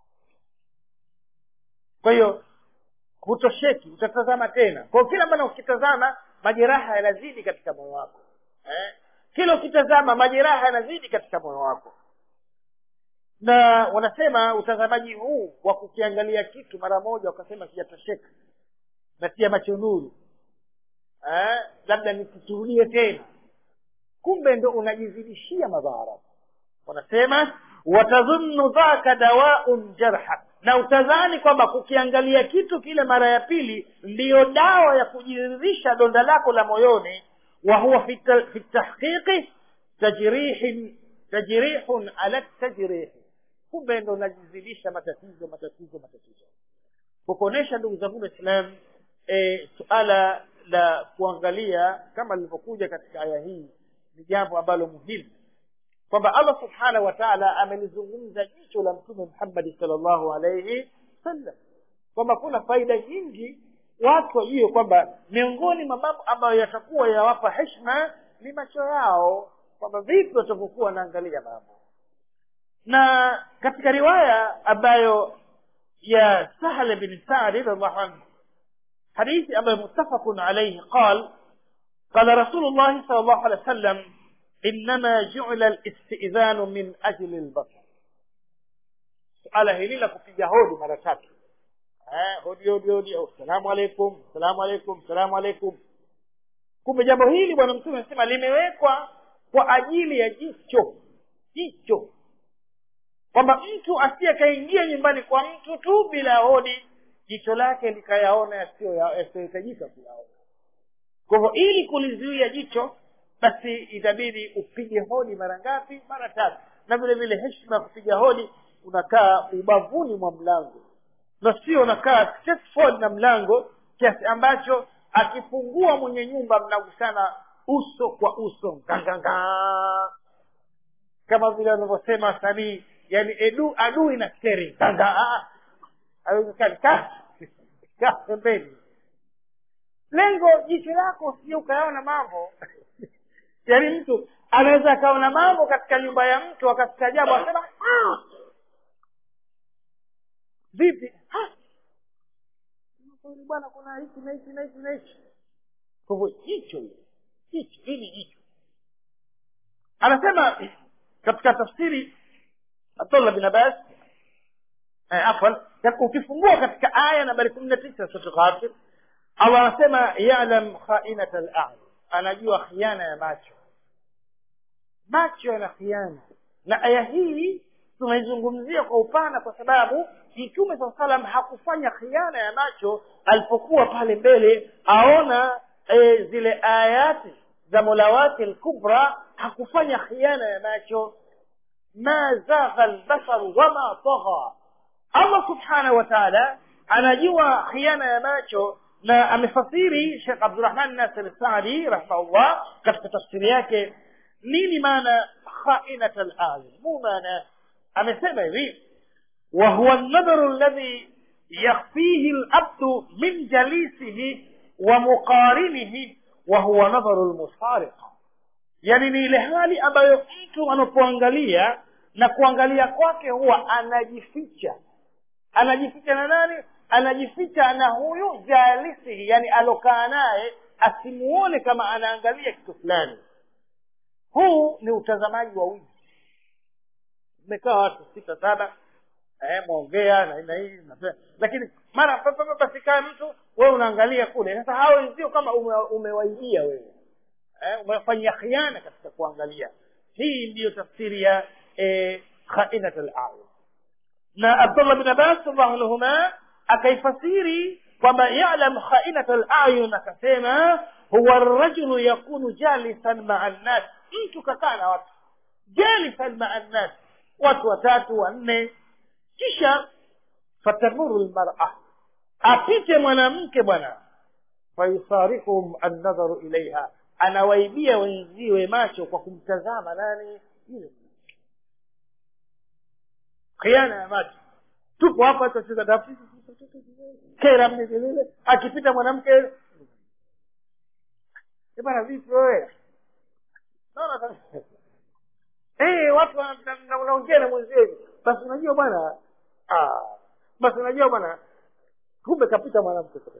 kwa hiyo hutosheki utatazama tena kwa kila maana ukitazama majeraha yanazidi katika moyo wako eh? kila ukitazama majeraha yanazidi katika moyo wako na wanasema utazamaji huu wa kukiangalia kitu mara moja wakasema kijatosheka natia macho nuru eh, labda nisiturulie tena kumbe ndo unajizidishia madhara wanasema watadhunnu dhaka dawaun jarha na utadhani kwamba kukiangalia kitu kile mara ya pili ndiyo dawa ya kujiridhisha donda lako la moyoni wa huwa fi ta- fi tahqiqi tajrihin tajrihun ala tajrihi kumbe ndo unajizidisha matatizo matatizo matatizo kukuonesha ndugu zangu waislam e, suala la kuangalia kama lilivyokuja katika aya hii ni jambo ambalo muhimu kwamba allah subhanahu wa taala amelizungumza jicho la mtume muhammadi salllahu alaihi wasallam kwamba kuna faida nyingi watu wajue kwamba miongoni mwa mambo ambayo yatakuwa yawapa heshima ni macho yao kwamba vipi watavyokuwa wanaangalia mambo na katika riwaya ambayo ya sahl bin sadi radiallahu anhu hadithi ambayo muttafaqun alayhi qal قال رسول الله صلى الله عليه وسلم إنما جعل الاستئذان من أجل البصر suala hili la kupiga hodi mara tatu eh, hodi hodi hodi au salamu alaikum salamu alaikum salamu alaikum kumbe jambo hili bwana mtume anasema limewekwa kwa ajili ya jicho jicho kwamba mtu asiyekaingia nyumbani kwa mtu tu bila hodi jicho lake likayaona yasiyo- yasiyohitajika kuyaona kwa hivyo ili kulizuia jicho basi itabidi upige hodi mara ngapi mara tatu na vile vile heshima ya kupiga hodi unakaa ubavuni mwa mlango na sio unakaa straight forward na mlango kiasi ambacho akifungua mwenye nyumba mnagusana uso kwa uso nganganga kama vile wanavyosema wasanii yani edu adui na steri nganga haiwezekani kaa kaa pembeni lengo jicho lako usije ukayaona mambo yaani mtu anaweza akaona mambo katika nyumba ya mtu akastaajabu asema "Ah!" vipi "Ah!" Kweli bwana kuna hiki na hiki na hiki na hiki kwa hivyo jicho hili jicho hili jicho anasema katika tafsiri abdullah bin abbas eh, afwan ukifungua katika aya nambari kumi na tisa sura ghafir allah anasema yalam khainata al anajua khiana ya macho macho yana khiana na aya hii tunaizungumzia kwa upana kwa sababu mtume saa salam hakufanya khiana ya macho alipokuwa pale mbele aona e, zile ayati za mola wake lkubra hakufanya khiana ya macho ma zagha lbasaru wama tagha allah subhanahu wa taala anajua khiana ya macho na amefasiri shekh abdurahman nasir sadi rahimahullah katika tafsiri yake nini maana khainat alayun mu maana amesema hivi وهو النظر الذي يخفيه العبد من جليسه ومقارنه وهو نظر المسارقة yani ni ile hali ambayo mtu anapoangalia na kuangalia kwake huwa anajificha anajificha na nani anajificha na huyu jalisihi yani alokaa naye asimuone kama anaangalia kitu fulani huu ni utazamaji wa wizi mmekaa watu sita saba eh, mwongea na na hii na vile. lakini mara pa- pa- pa- pasikae mtu wewe unaangalia kule sasa hao wenzio kama ume, umewaibia wewe eh, umefanyia khiana katika kuangalia hii ndiyo tafsiri ya eh, khainat al-ayun na abdullah bin abbas radhiallahu anhuma akaifasiri kwamba yalam khainat al-ayun akasema huwa rajulu yakunu jalisan maa nnas mtu kakaa na watu jalisan maa nnas watu watatu wanne kisha fatamuru lmara apite mwanamke bwana fayusarikuhum annadharu ilaiha anawaibia wenziwe macho kwa kumtazama nani yule khiana ya macho tupo hapa tutacheza dafu kera mnelele akipita mwanamke "Eh, bwana vipi wewe naona kabisa eh watu wana- na- na- unaongea na mwenzio hivi basi unajua bwana ah basi unajua bwana kumbe kapita mwanamke sasa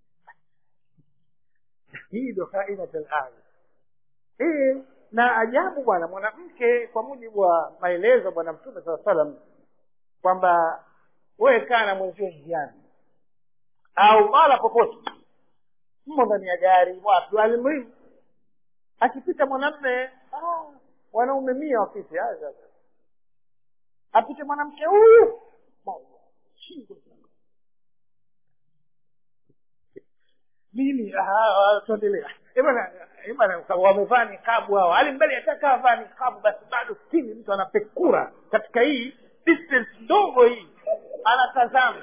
hii ndo khainatul aya eh na ajabu bwana mwanamke kwa mujibu wa maelezo bwana mtume saa salam kwamba wewe kaa na mwenzio njiani au mahala popote mmo ndani ya gari wapi alimrimu akipita mwanamme ah, wanaume mia wapite ah, sasa. apite mwanamke huyu shingo mimi tuendelea bana wamevaa nikabu hao hali mbele atakaa vaa nikabu basi bado stini mtu anapekura katika hii distance ndogo hii anatazama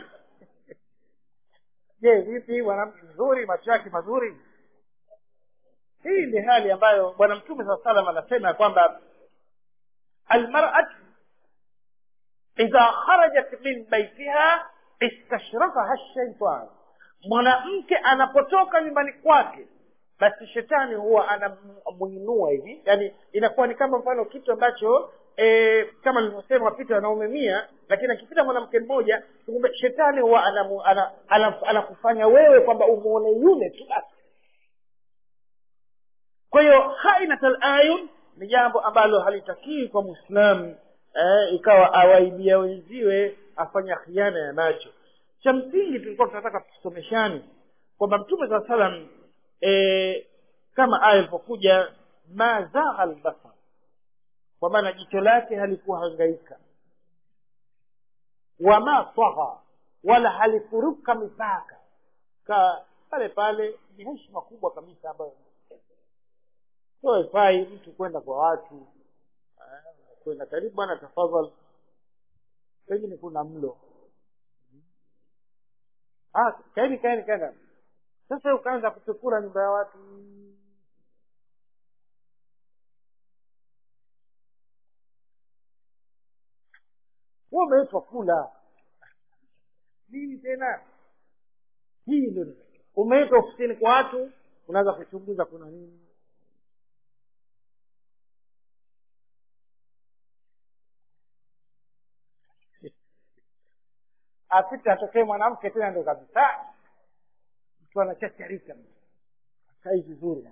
je vipi mwanamke mzuri macho yake mazuri hii ni hali ambayo bwana mtume saa salam anasema kwamba almarat idha kharajat min baitiha istashrafaha shaitan mwanamke anapotoka nyumbani kwake basi shetani huwa anamuinua hivi yani inakuwa ni kama mfano kitu ambacho e, kama nilivyosema wapita wanaume mia lakini akipita mwanamke mmoja kumbe shetani huwa anakufanya ana, ana, ana, ana wewe kwamba umuone yule tu basi kwa hiyo hainatal ayun ni jambo ambalo halitakii kwa mwislamu eh, ikawa awaibia wenziwe afanya khiana ya macho cha msingi tulikuwa tunataka tusomeshani kwamba mtume saa salam e, kama aya ilipokuja ma zagha albasar kwa maana jicho lake halikuwa hangaika wama tagha wala halikuruka mipaka ka pale pale ni heshima kubwa kabisa ambayo so haifai mtu kwenda kwa watu kwenda karibu bwana tafadhal pengine kuna mlo ah kaeni kaeni kaenda sasa ukaanza kupekura nyumba ya watu huo umeitwa kula nini tena hii ndio umeitwa ofisini kwa watu unaweza kuchunguza kuna nini apite atokee mwanamke tena ndo kabisa mtu anachacharika kai vizuri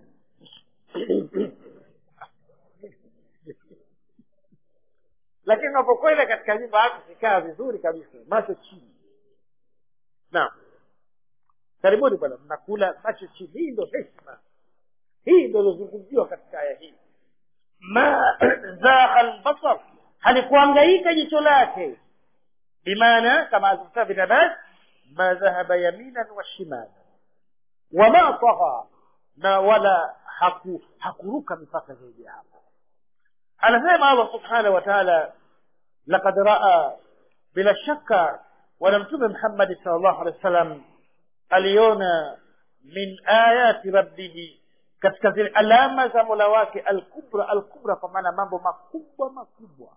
lakini unapokwenda katika nyumba yako kikaa vizuri kabisa macho chini naam karibuni bwana mnakula macho chini hii ndo heshima hii ndo ilozungumziwa katika aya hii ma zagha albasar halikuangaika jicho lake bimaana kama alivyosema bin abbas ma dhahaba yaminan wa shimala wama tagha na wala haku, hakuruka mipaka zaidi ya hapo anasema allah subhanahu wa taala laqad raa bila shaka bwana mtume muhammadi sal llahu alehi wa sallam aliona min ayati rabbihi katika zile alama za mola wake alkubra alkubra kwa maana mambo makubwa makubwa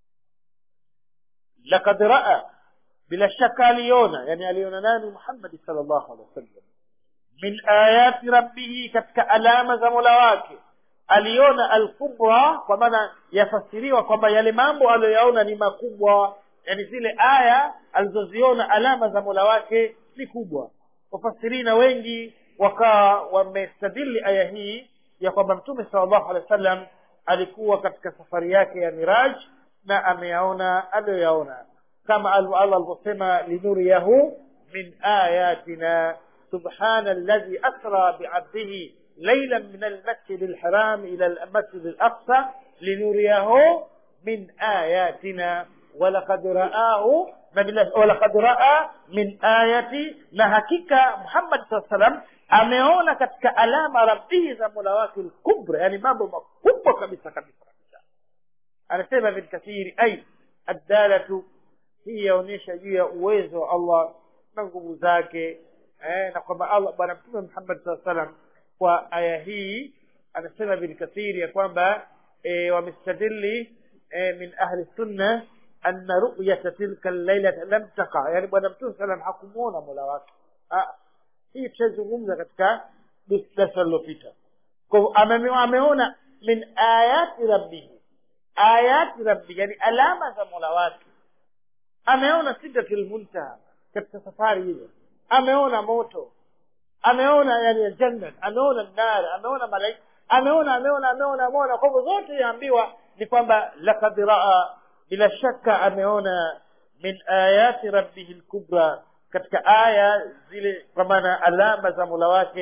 lakad raa bila shaka aliona yani aliona nani muhammadi sal llahu alehi wasallam min ayati rabbihi katika alama za mola wake aliona alkubra kwa maana yafasiriwa kwamba yale mambo aliyoyaona ni makubwa yani zile aya alizoziona alama za mola wake ni kubwa wafasirina wengi wakawa wamestadili aya hii ya kwamba mtume sal llahu alehi wa sallam alikuwa katika safari yake ya miraj na ameyaona aliyoyaona kama allah alivyosema linuriyahu min ayatina subhana alladhi asra biabdihi ليلا من المسجد الحرام إلى المسجد الأقصى لنريه من آياتنا ولقد رآه ولقد رأى من آية نهكك محمد صلى الله عليه وسلم ameona katika alama rabbihi za mola wake lkubra yani mambo makubwa kabisa kabisa kabisa anasema ibn kathiri ai addalatu hii yaonyesha juu ya uwezo wa allah na nguvu zake eh, na kwamba allah bwana mtume muhammad saa salam kwa aya hii anasema ibn kathiri ya kwamba e, wamestadili e, min ahli sunna anna ruyata tilka llailata lam taqa yani bwana mtume salam hakumwona mola wake hii tutazungumza katika darasa lilopita kwa hivyo ameona min ayati rabbihi ayati rabbi yani alama za mola wake ameona sidratul muntaha katika safari hiyo ameona moto ameona yani janna ameona nar ameona malaika ameona ameona ameona ameona kwa hivyo zote yaambiwa ni kwamba lakad raa bila shaka ameona min ayati rabbihi lkubra katika aya zile kwa maana alama za mola wake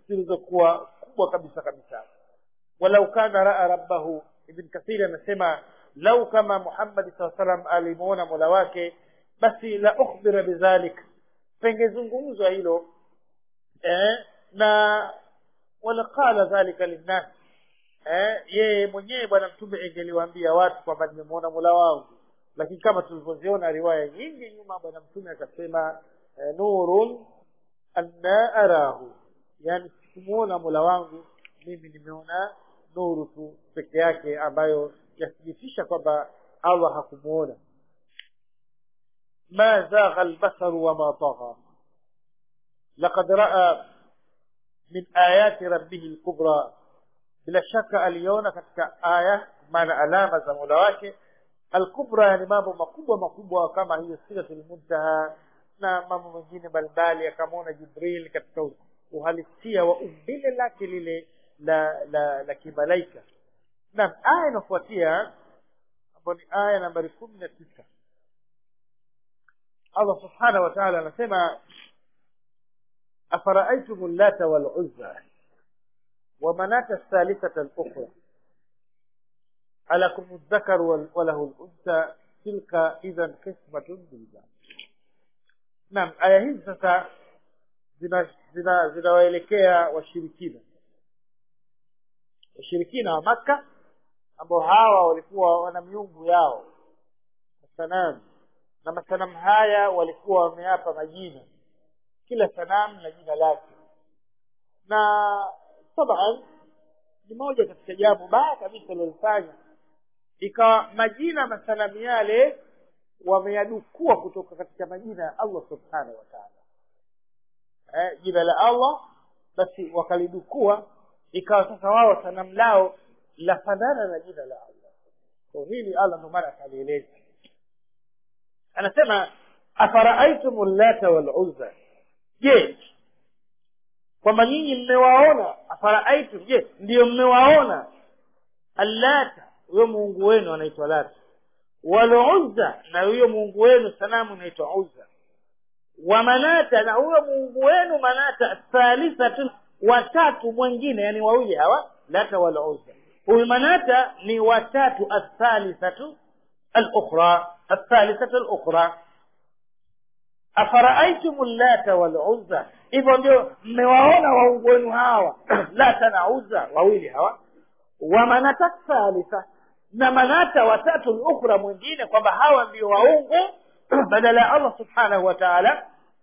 zilizokuwa kubwa kabisa kabisa walau kana raa rabbahu ibn kathiri anasema lau kama muhammadi saa salam alimuona mola wake basi la ukhbira bidhalik pengezungumzwa hilo eh, na walaqala dhalika linnas eh, yeye mwenyewe bwana mtume engeliwaambia watu kwamba nimemwona mola wangu lakini kama tulivyoziona riwaya nyingi nyuma bwana mtume akasema eh, nurun anna arahu yani sikumuona mola wangu mimi nimeona nuru tu peke yake ambayo yathibitisha kwamba allah hakumuona ma zagha albasaru wama tagha laqad raa min ayati rabbihi lkubra bila shaka aliona katika aya maana alama za mola wake alkubra yani mambo makubwa makubwa kama hiyo siratul muntaha na mambo mengine mbalimbali akamwona jibril katika uhalisia wa umbile lake lile la la la kimalaika naam aya inafuatia ambayo ni aya nambari kumi na tisa allah subhanahu wa taala anasema afaraaitum llata waluzza ومناة الثالثة الأخرى ألكم الذكر وله الأنثى تلك إذا قسمة ضيزى naam aya hizi sasa zinawaelekea zina, washirikina washirikina wa makka ambao hawa walikuwa wana miungu yao masanamu na masanamu haya walikuwa wameapa majina kila sanamu na jina lake na taban ni moja katika jambo baya kabisa lilofanya ikawa majina masanamu yale wameyadukua kutoka katika majina ya allah subhanahu wa taala eh, jina la allah basi wakalidukua ikawa sasa wao sanamu lao lafanana na jina la allah so hili allah ndo maana akalieleza anasema afaraaitum llata waluzza je kwamba nyinyi mmewaona afaraaitum je ndiyo mmewaona allata huyo muungu wenu anaitwa lata waluzza na huyo muungu wenu sanamu inaitwa uzza wa manata na huyo muungu wenu manata thalithatu watatu mwingine yani wawili hawa lata waluzza huyu manata ni watatu athalithatu alukhra athalithatu alukhra afaraaitum llata waluzza hivyo ndio mmewaona waungu wenu hawa lata na uzza wawili hawa wa manata thalitha na manata watatu lukhra mwingine kwamba hawa ndio waungu badala ya allah subhanahu wa taala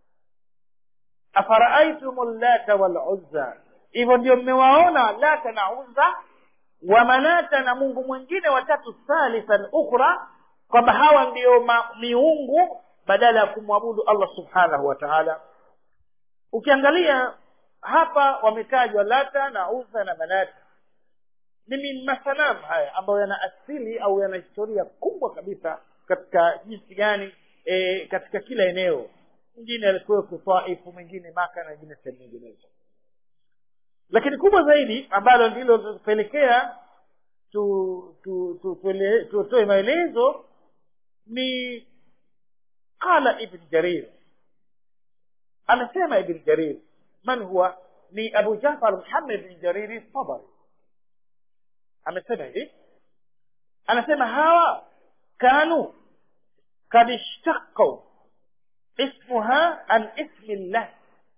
afaraaitum llata waluzza hivyo ndio mmewaona lata na uzza wa manata na mungu mwingine watatu thalithan ukhra kwamba hawa ndio miungu badala ya kumwabudu allah subhanahu wa taala ukiangalia hapa wametajwa lata na uza na manata ni masanamu haya ambayo yana asili au yana historia kubwa kabisa katika jinsi gani e, katika kila eneo mwingine alikuweko taifu mwingine maka na ingine sehemu nyinginezo lakini kubwa zaidi ambalo ndilo tutapelekea tu, tu, tu, tuele- tutoe maelezo ni qala ibn jarir amesema ibn jarir man huwa ni abu jafar muhammad bin jariri tabari amesema hivi anasema hawa kanu kad ishtaqau ismuha an ismi llah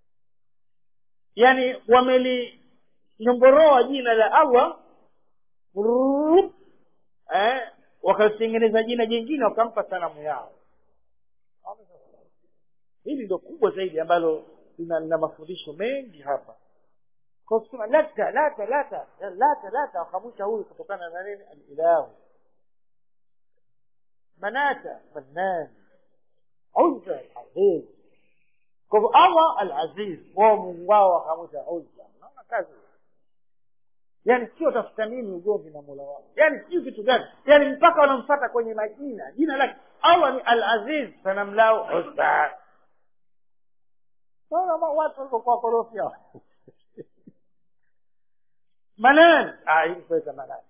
yani wamelinyongoroa jina la allah Rup, eh, wakalitengeneza jina jingine wakampa sanamu yao hili ndo kubwa zaidi ambalo lina lina mafundisho mengi hapa kwa kusema lata lata lata lata lata wakamwita huyu kutokana na nini alilahu manata mannan uzza alaziz kwa hivyo allah alaziz wao mungu wao wakamwita uzza naona kazi yani sio tafuta nini ugomvi na mola wao yani sijui kitu gani yani mpaka wanamfata kwenye majina jina lake allah ni alaziz sanamu lao uzza Sasa watu walivyokuwa korofi hao manan ah hii kuweka manan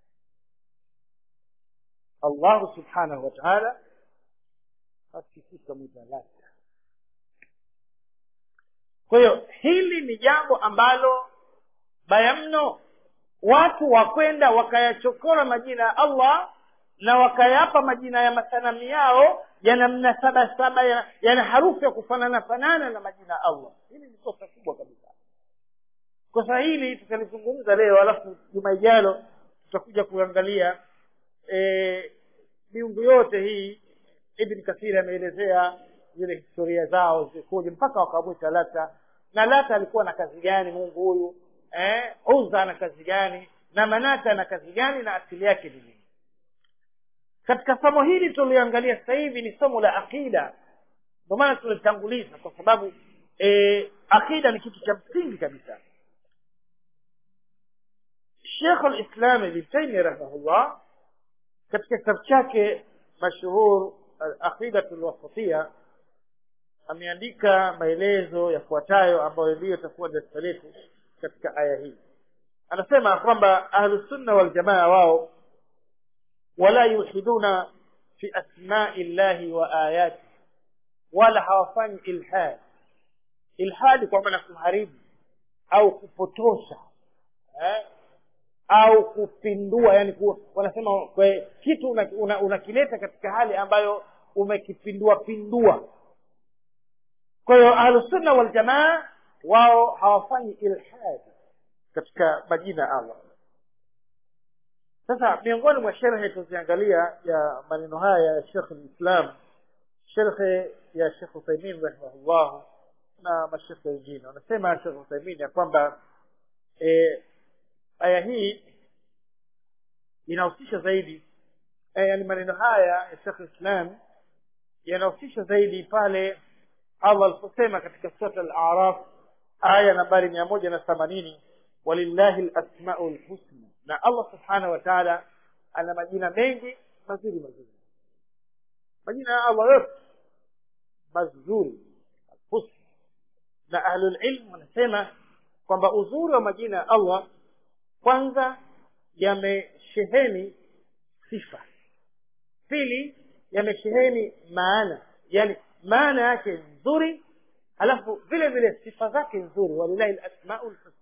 allahu subhanahu wa taala hakikisha mwitalaka kwa hiyo hili ni jambo ambalo baya mno watu wakwenda wakayachokora majina ya allah na wakayapa majina ya masanamu yao yana mnasaba saba yana, yana harufu ya kufanana fanana na majina ya allah hili ni kosa kubwa kabisa kosa hili tutalizungumza leo alafu juma ijalo tutakuja kuangalia e, miungu yote hii ibn kathiri ameelezea zile historia zao zikoje mpaka wakamwita lata na lata alikuwa na kazi gani mungu huyu eh, uza ana kazi gani na manata ana kazi gani na asili yake ni nini katika somo hili tulioangalia sasa hivi ni somo la aqida ndio maana tulitanguliza kwa sababu e, aqida ni kitu cha msingi kabisa shekh lislam ibn taimia rahimahullah katika kitabu chake mashuhur aqidatu lwasatia ameandika maelezo yafuatayo ambayo ndiyo itakuwa darasa letu katika aya hii anasema kwamba ahlusunna waljamaa wao wala yulhiduna fi asmai llahi wa ayati wala hawafanyi ilhad ilhadi kwa maana kuharibu au kupotosha eh? au kupindua yani ku, wanasema kwe, kitu unakileta una, una, una katika hali ambayo umekipindua pindua kwa hiyo ahlusunna waljamaa wao hawafanyi ilhad katika majina ya allah sasa miongoni mwa sherhe tuziangalia ya maneno haya ya shekh lislam sherhe ya shekh uthaimin rahimahullah na mashekhe wengine wanasema shekh uthaimin ya kwamba e, aya hii inahusisha zaidi e, yani maneno haya ya shekh islam yanahusisha zaidi pale allah aliposema katika surat al-araf aya nambari mia moja na themanini walillahi lasmau lhusna na allah subhanahu wa taala ana majina mengi mazuri mazuri majina ya allah yote mazuri husna na ahlulilm wanasema kwamba uzuri wa majina ya allah kwanza yamesheheni sifa pili yamesheheni maana yani maana yake nzuri alafu vile vile sifa zake nzuri walilahi lasmau lhusna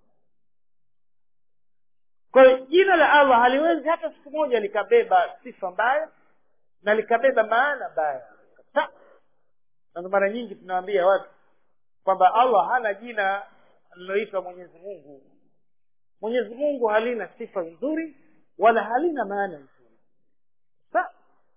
kwa hiyo jina la allah haliwezi hata siku moja likabeba sifa mbaya na likabeba maana mbaya kabisa na ndo mara nyingi tunawaambia watu kwamba allah hana jina liloitwa mwenyezi mungu mwenyezi mungu halina sifa nzuri wala halina maana nzuri sa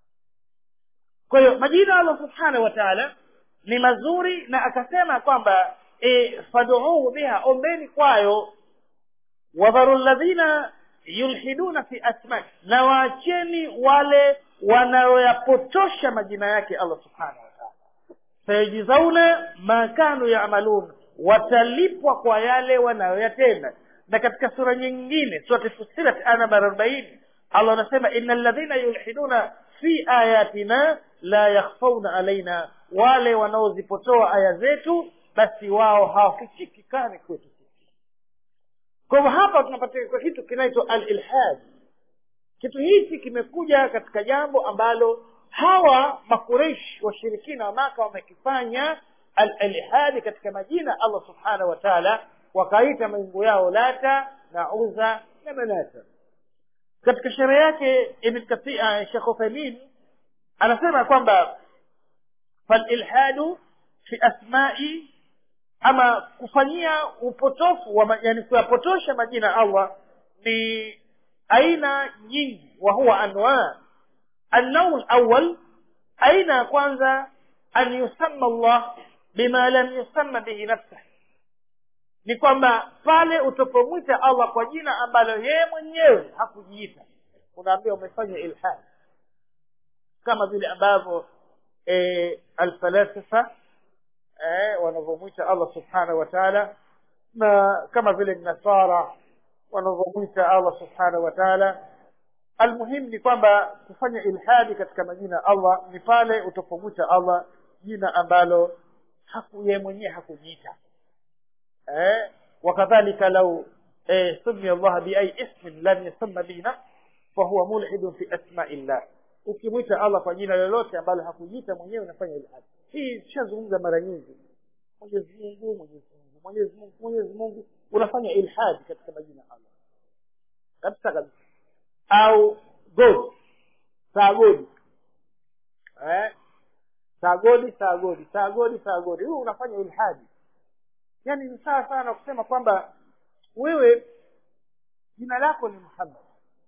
kwa hiyo majina allah subhanahu wa taala ni mazuri na akasema kwamba e, faduuhu biha ombeni kwayo wadharu ladhina yulhiduna fi asmai na waacheni wale wanaoyapotosha majina yake allah subhanahu wataala sayajizauna ma kanu yamalun watalipwa kwa yale wanayoyatenda na katika sura nyingine surati fusilat aya nambari arobaini allah anasema ina ladhina yulhiduna fi ayatina la yakhfauna alaina wale wanaozipotoa aya zetu basi wao hawafichikikani kwetu kwa hivyo hapa tunapata kwa kitu kinaitwa alilhad kitu hichi kimekuja katika jambo ambalo hawa makureish washirikina wa maka wamekifanya alilhadi katika majina allah subhanahu wa taala wakaita maungu yao lata na uza na manata katika sherehe yake shekh uthaimin anasema kwamba falilhadu fi asmai ama kufanyia upotofu wa, yani kuyapotosha majina ya allah ni aina nyingi wa huwa anwa annau lawal aina ya kwanza an yusamma allah bima lam yusamma bihi nafsah ni kwamba pale utapomwita allah kwa jina ambalo yeye mwenyewe hakujiita unaambia umefanya ilhad kama vile ambavyo e, alfalasifa eh, wanavyomwita allah subhanahu wa taala na kama vile nasara wanavyomwita allah subhanahu wa taala almuhimu ni kwamba kufanya ilhadi katika majina ya allah ni pale utapomwita allah jina ambalo haku yeye mwenyewe hakujiita eh, wakadhalika lau eh, sumia allaha biai ismin lam yusamma bihi nafs fahuwa mulhidun fi asmai llah ukimwita allah kwa jina lolote ambalo hakujiita mwenyewe unafanya ilhadi hii tushazungumza mara nyingi mwenyezi mungu mwenyezi mungu mwenyezi mungu mwenyezi mungu unafanya ilhadi katika majina ya allah kabisa kabisa au god saagodi eh? saagodi saagodi saagodi saagodi huu unafanya ilhadi yaani ni sawa sana kusema kwamba wewe jina lako ni muhammad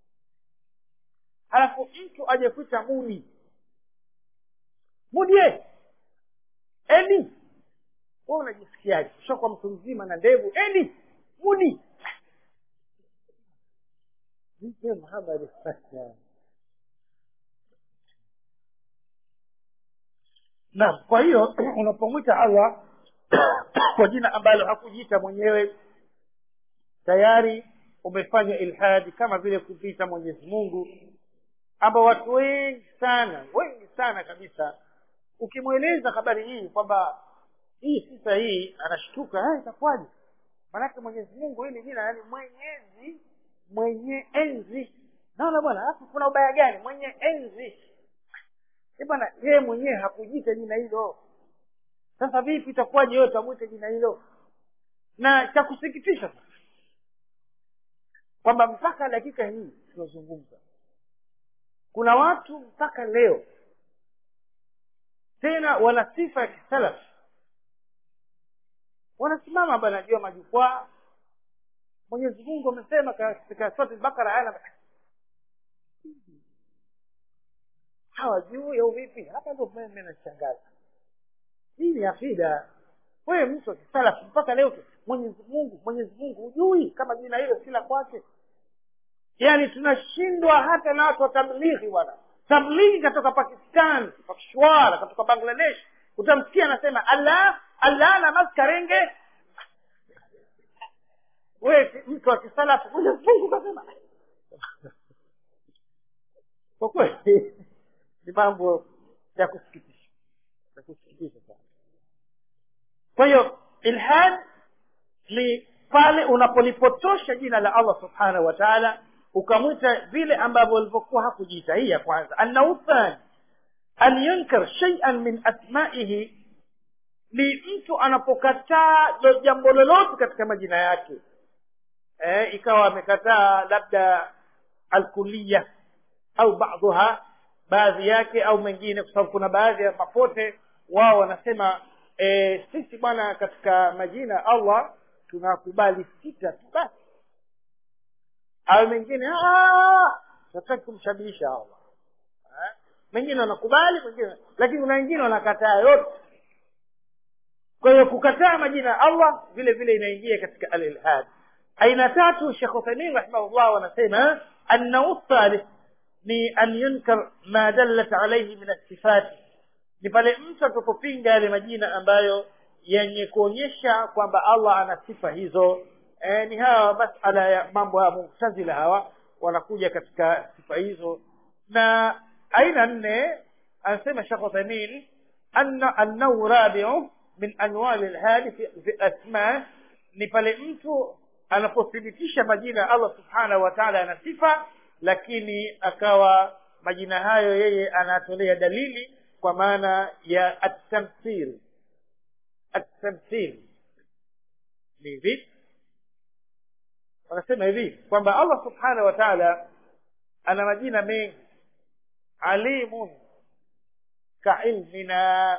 halafu mtu aje kuita mudi mudie edi we unajisikiaje ushakuwa mtu mzima na ndevu edi mudi mpe muhammad naam kwa hiyo unapomwita allah kwa jina ambalo hakujiita mwenyewe tayari umefanya ilhadi kama vile kupita mwenyezi mungu ambao watu wengi sana wengi sana kabisa ukimweleza habari hii kwamba hii si sahihi anashtuka itakuwaje maanake mwenyezi mungu hili jina yani mwenyezi mwenye enzi naona bwana alafu kuna ubaya gani mwenye enzi bwana yeye mwenyewe hakujita jina hilo sasa vipi itakuwaje wewe utamwita jina hilo na cha kusikitisha sasa kwamba mpaka dakika hii tunazungumza kuna watu mpaka leo tena wana sifa ya kisalaf wanasimama bana juu ya majukwaa mwenyezi mungu amesema katika sura bakara aya hawajui au vipi hapa ndo mimi nashangaza hii ni akida wewe mtu wa kisalafu mpaka leo mwenyezi mungu mwenyezi mungu hujui kama jina hilo si la kwake yaani tunashindwa hata na watu wa tablighi bwana tablighi katoka pakistan pakishwara katoka bangladesh utamsikia anasema allah allah na maskarenge we mtu wa kisalafu mwenyezi mungu kasema kwa kweli ni mambo ya kusikitisha ya kusikitisha sana kwa hiyo ilhad ni pale unapolipotosha jina la allah subhanahu wa taala ukamwita vile ambavyo alivyokuwa hakujiita hii ya kwanza annahu thani an yunkar shaian min asmaihi ni mtu anapokataa jambo lolote katika majina yake eh, ikawa amekataa labda alkuliya au baadhuha baadhi yake au mengine kwa sababu kuna baadhi ya mapote wao wanasema e, sisi bwana katika majina allah tunakubali sita tu basi au mengine hataki kumshabihisha allah eh? mengine wanakubali mengine lakini kuna wengine wanakataa yote kwa hiyo kukataa majina ya allah vile vile inaingia katika alilhad aina tatu shekh uthaimin rahimahullah wanasema annau thalith ni an yunkar ma dallat alaihi min assifati ni pale mtu atapopinga yale majina ambayo yenye kuonyesha kwamba allah ana sifa hizo e, ni hawa masala ya mambo ya muktazila hawa wanakuja katika sifa hizo na aina nne anasema shekh uthaimin anna annahu rabiu min anwali lhadi fi, fi asma ni pale mtu anapothibitisha majina ya allah subhanahu wa taala ana sifa lakini akawa majina hayo yeye anatolea dalili kwa maana ya atamthil atamthil ni hivi wanasema hivi kwamba allah subhanahu wa taala ana majina mengi alimun kailmina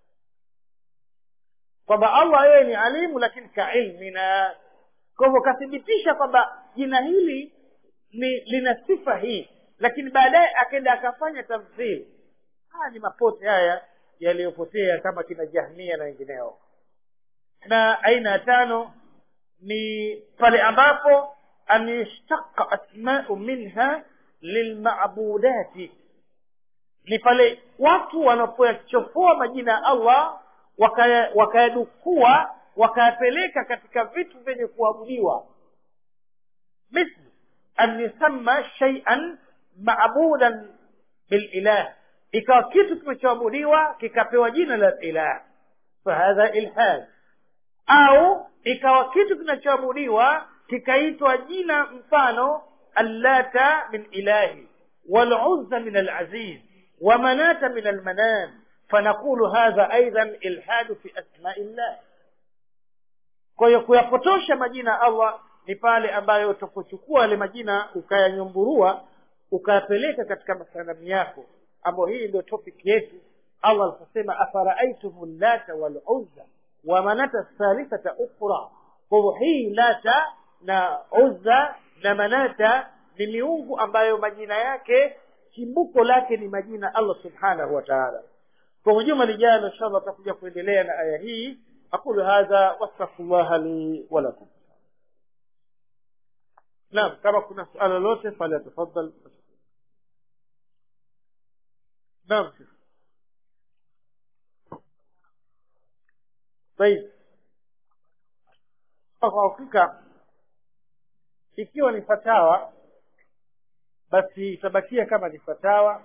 kwamba allah yeye ni alimu lakini kailmina kwa hivyo kathibitisha kwamba jina hili ni lina sifa hii lakini baadaye akaenda akafanya tamthil haya ni mapote haya yaliyopotea kama kina jahmia na wengineo na aina ya tano ni pale ambapo an yashtaqa asmau minha lilmabudati ni pale watu wanapoyachofoa majina ya allah wakayadukua waka wakayapeleka katika vitu vyenye kuabudiwa misli an yusamma shay'an maabudan bililah ikawa kitu kimechoabudiwa kikapewa jina la ilah fahadha ilhad au ikawa kitu kinachoabudiwa kikaitwa jina mfano allata min ilahi waluzza min alaziz ومناة من المنام فنقول هذا أيضا إلحاد في أسماء الله kwa hiyo kuyapotosha majina ya allah ni pale ambayo utapochukua yale majina ukayanyumburua ukayapeleka katika masanamu yako ambayo hii ndio topic yetu allah aliposema afaraaitum llata waluzza wa manata thalithata ukhra kwa hivyo hii lata na uzza na manata ni miungu ambayo majina yake chimbuko lake ni majina allah subhanahu wa taala kwa juma lijalo insha allah tutakuja kuendelea na aya hii aqulu hadha wastaghfirullaha li walakum naam kama kuna suala lolote falyatafadhal naam طيب kwa hakika ikiwa ni fatawa basi itabakia kama ni fatawa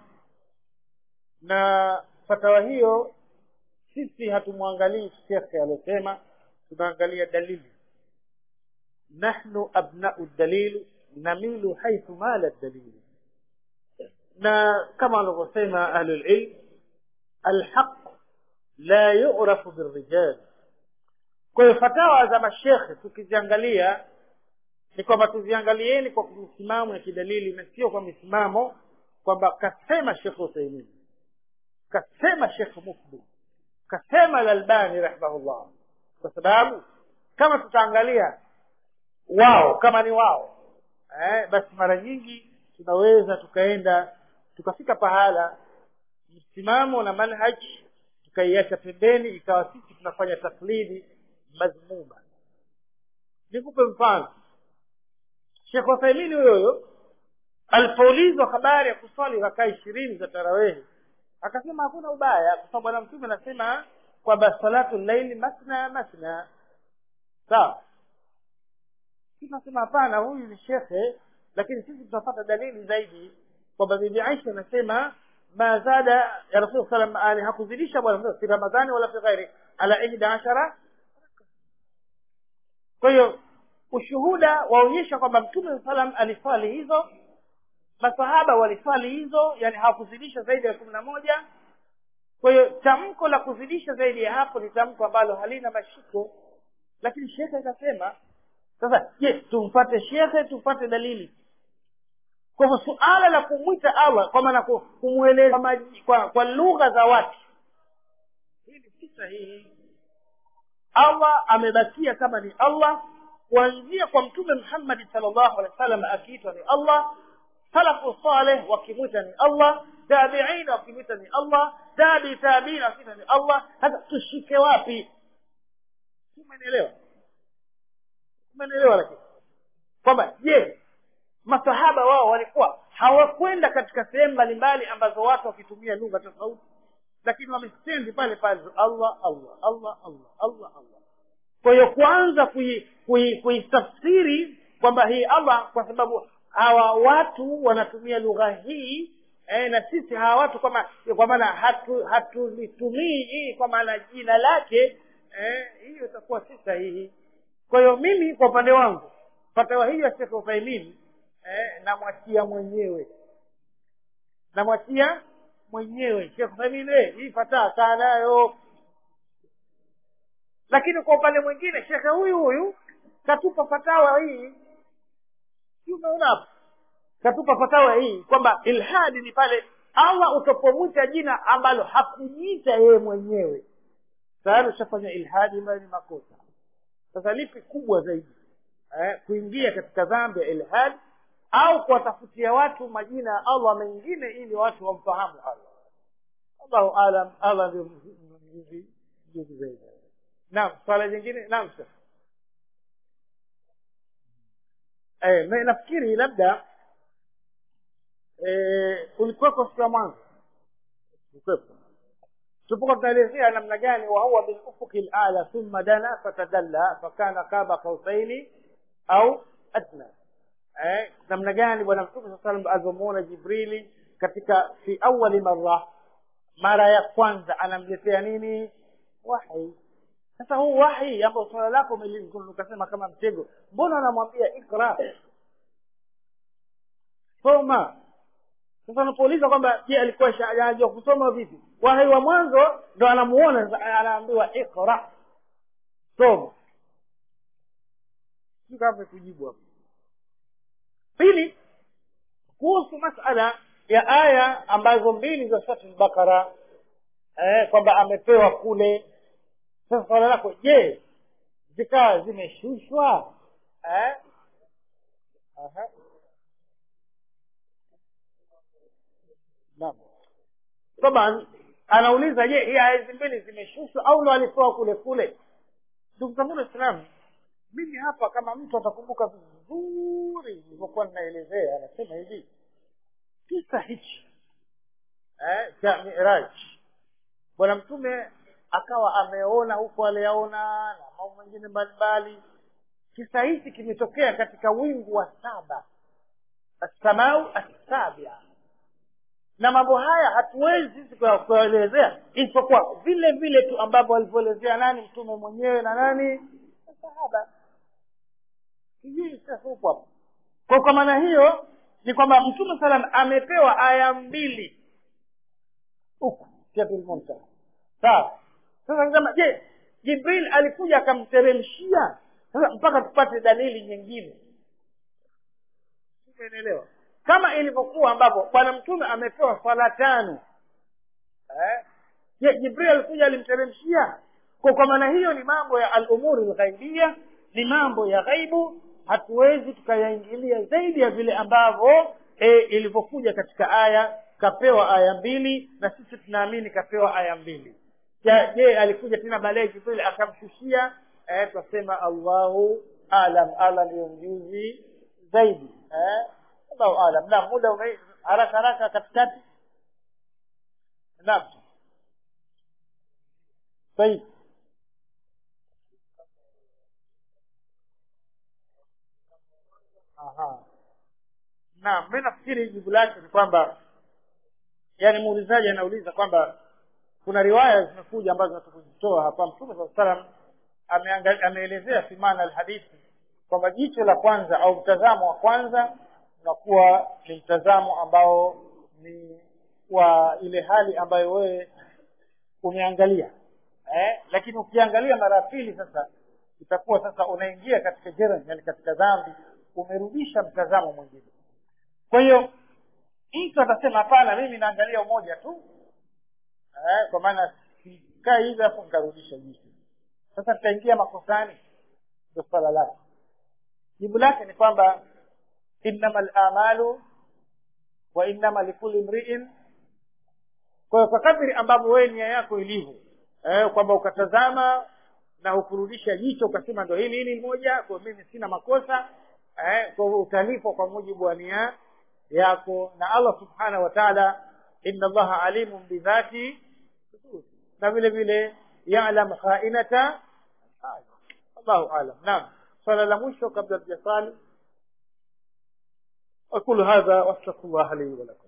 na fatawa hiyo sisi hatumwangalii shekhe aliyosema tunaangalia dalili nahnu abnau dalil namilu haithu mala dalili na kama wanavyosema ahlulilm alhaq la yurafu birrijal kwa hiyo fatawa za mashekhe tukiziangalia ni kwamba tuziangalieni kwa misimamo ya kidalili na sio kwa misimamo kwamba kasema shekh uthaimin kasema shekh mukbil kasema alalbani rahimahullah kwa sababu kama tutaangalia wao kama ni wao eh, basi mara nyingi tunaweza tukaenda tukafika pahala msimamo na manhaji tukaiacha pembeni ikawa sisi tunafanya taklidi mazmuma nikupe mfano shekh uthaimini huyo huyo alipoulizwa habari ya kuswali rakaa ishirini za tarawehi akasema hakuna ubaya kwa sababu bwana mtume anasema kwamba salatu llaili masna masna sawa sisi nasema hapana huyu ni shekhe lakini sisi tunapata dalili zaidi kwamba bibi aisha anasema ma zada ya rasul salam ali hakuzidisha bwana fi ramadhani wala fi ghairi ala ihda ashara kwa hiyo ushuhuda waonyesha kwamba mtume salam aliswali hizo masahaba waliswali hizo yani hawakuzidisha zaidi ya kumi na moja kwa hiyo tamko la kuzidisha zaidi ya hapo ni tamko ambalo halina mashiko lakini shekhe akasema sasa je tumfate shekhe tupate dalili kwa hivyo suala la kumwita allah kwa maana kumweleza kwa, kwa lugha za watu hili si sahihi allah amebakia kama ni allah kuanzia kwa mtume muhammadi salllahu alehi wa sallam akiitwa ni allah salafu saleh wakimwita ni allah tabiin wakimwita ni allah tabi tabiin wakimwita ni allah sasa tushike wapi umenielewa umenielewa lakini kwamba je masahaba wao walikuwa hawakwenda katika sehemu mbalimbali ambazo watu wakitumia lugha tofauti lakini wamestendi pale pale allah allah allah allah allah allah kwa hiyo kwanza kuitafsiri kui, kui kwamba hii allah kwa sababu hawa watu wanatumia lugha hii eh, na sisi hawa watu kwama kwa maana hatulitumii hatu hii kwa maana jina lake eh, hiyo itakuwa si sahihi kwa hiyo mimi kwa upande wangu fatawa hii ya shekh uthaimin eh, namwachia mwenyewe namwachia mwenyewe shekh uthaimin eh, hii fataa kaa nayo lakini kwa upande mwingine shekhe huyu huyu katupa fatawa hii si umeona hapo katupa fatawa hii kwamba ilhadi ni pale allah utapomwita jina ambalo hakujiita yeye mwenyewe tayari ushafanya ilhadi ambayo ni makosa sasa lipi kubwa zaidi eh, kuingia katika dhambi ya ilhadi au kuwatafutia watu majina ya allah mengine ili watu wamfahamu allah allahu alam allah ndio mjuzi zaidi naam swala jingine naam sasa eh, nafikiri labda eh, ulikuweko siku ya mwanzo ulikuwepo tupokuwa tunaelezea namna gani wahuwa bilufuki lala thumma dana fatadalla fakana kaba kausaini au adna eh, namna gani bwana mtume saa salam alivyomuona jibrili katika fi awali mara mara ya kwanza anamletea nini wahi sasa huu wahi ambao swala lako ukasema kama mtego mbona anamwambia ikra soma sasa unapouliza kwamba je alikuwa anajua kusoma vipi wahi wa mwanzo ndo anamuona anaambiwa ikra soma sijui kama kujibu hapo pili kuhusu masala ya aya ambazo mbili za sura al-Baqara eh, kwamba amepewa kule sasa swala lako je zikawa zimeshushwa eh? Aha. Naam. Taban anauliza je, hii aya hizi mbili zimeshushwa au ndo alipewa kule kule? Ndugu zangu Waislamu, mimi hapa kama mtu atakumbuka vizuri nilivyokuwa ninaelezea, anasema hivi kisa hichi eh, cha Miraj, bwana mtume akawa ameona huko aliyaona na mambo mengine mbalimbali. Kisa hichi kimetokea katika wingu wa saba, assamau assabia na mambo haya hatuwezi sisi kuyaelezea isipokuwa vile vile tu ambavyo alivyoelezea nani mtume mwenyewe na nani sahaba sijui sasa huko hapo kwa kwa maana hiyo ni kwamba mtume salam amepewa aya mbili huku siatul muntaha sawa sasa nikasema je jibril alikuja akamteremshia sasa mpaka tupate dalili nyingine umeelewa kama ilivyokuwa ambapo bwana mtume amepewa swala tano eh? je jibril alikuja alimteremshia kwa kwa maana hiyo ni mambo ya alumuri lghaibia ni mambo ya ghaibu hatuwezi tukayaingilia zaidi ya vile ambavyo e, ilivyokuja katika aya kapewa aya mbili na sisi tunaamini kapewa aya mbili Ja- je alikuja tena baadaye jibril akamshushia eh, twasema allahu alam ala ndiyo mjuzi zaidi eh? allahu alam naam muda ume haraka haraka katikati naam sahihi Aha. Naam, mimi nafikiri jibu lake ni kwamba yani muulizaji anauliza kwamba kuna riwaya zimekuja ambazo natukuzitoa hapa mtume saa salam ameangali- ameelezea fi maana alhadithi kwamba jicho la kwanza au mtazamo wa kwanza unakuwa ni mtazamo ambao ni wa ile hali ambayo wewe umeangalia eh? lakini ukiangalia mara ya pili sasa itakuwa sasa unaingia katika jerem yani katika dhambi umerudisha mtazamo mwingine kwa hiyo mtu atasema hapana mimi naangalia umoja tu eh, kwa maana sikaa hivi alafu nikarudisha jicho sasa nitaingia makosani ndio swala lake jibu lake ni kwamba innama lamalu wa innama likuli mriin kwa hiyo kwa kadri ambavyo wewe nia yako ilivyo eh, kwamba ukatazama na ukurudisha jicho ukasema ndo hili hili moja kwa mimi sina makosa eh, kwa hivyo utalipwa kwa mujibu wa nia yako na allah subhanahu wa taala inna allaha alimun bidhati sudur. na vile vile yalam khainata allahu alam naam swala la mwisho kabla tujasali aqulu hadha wastaghfirullah li wa lakum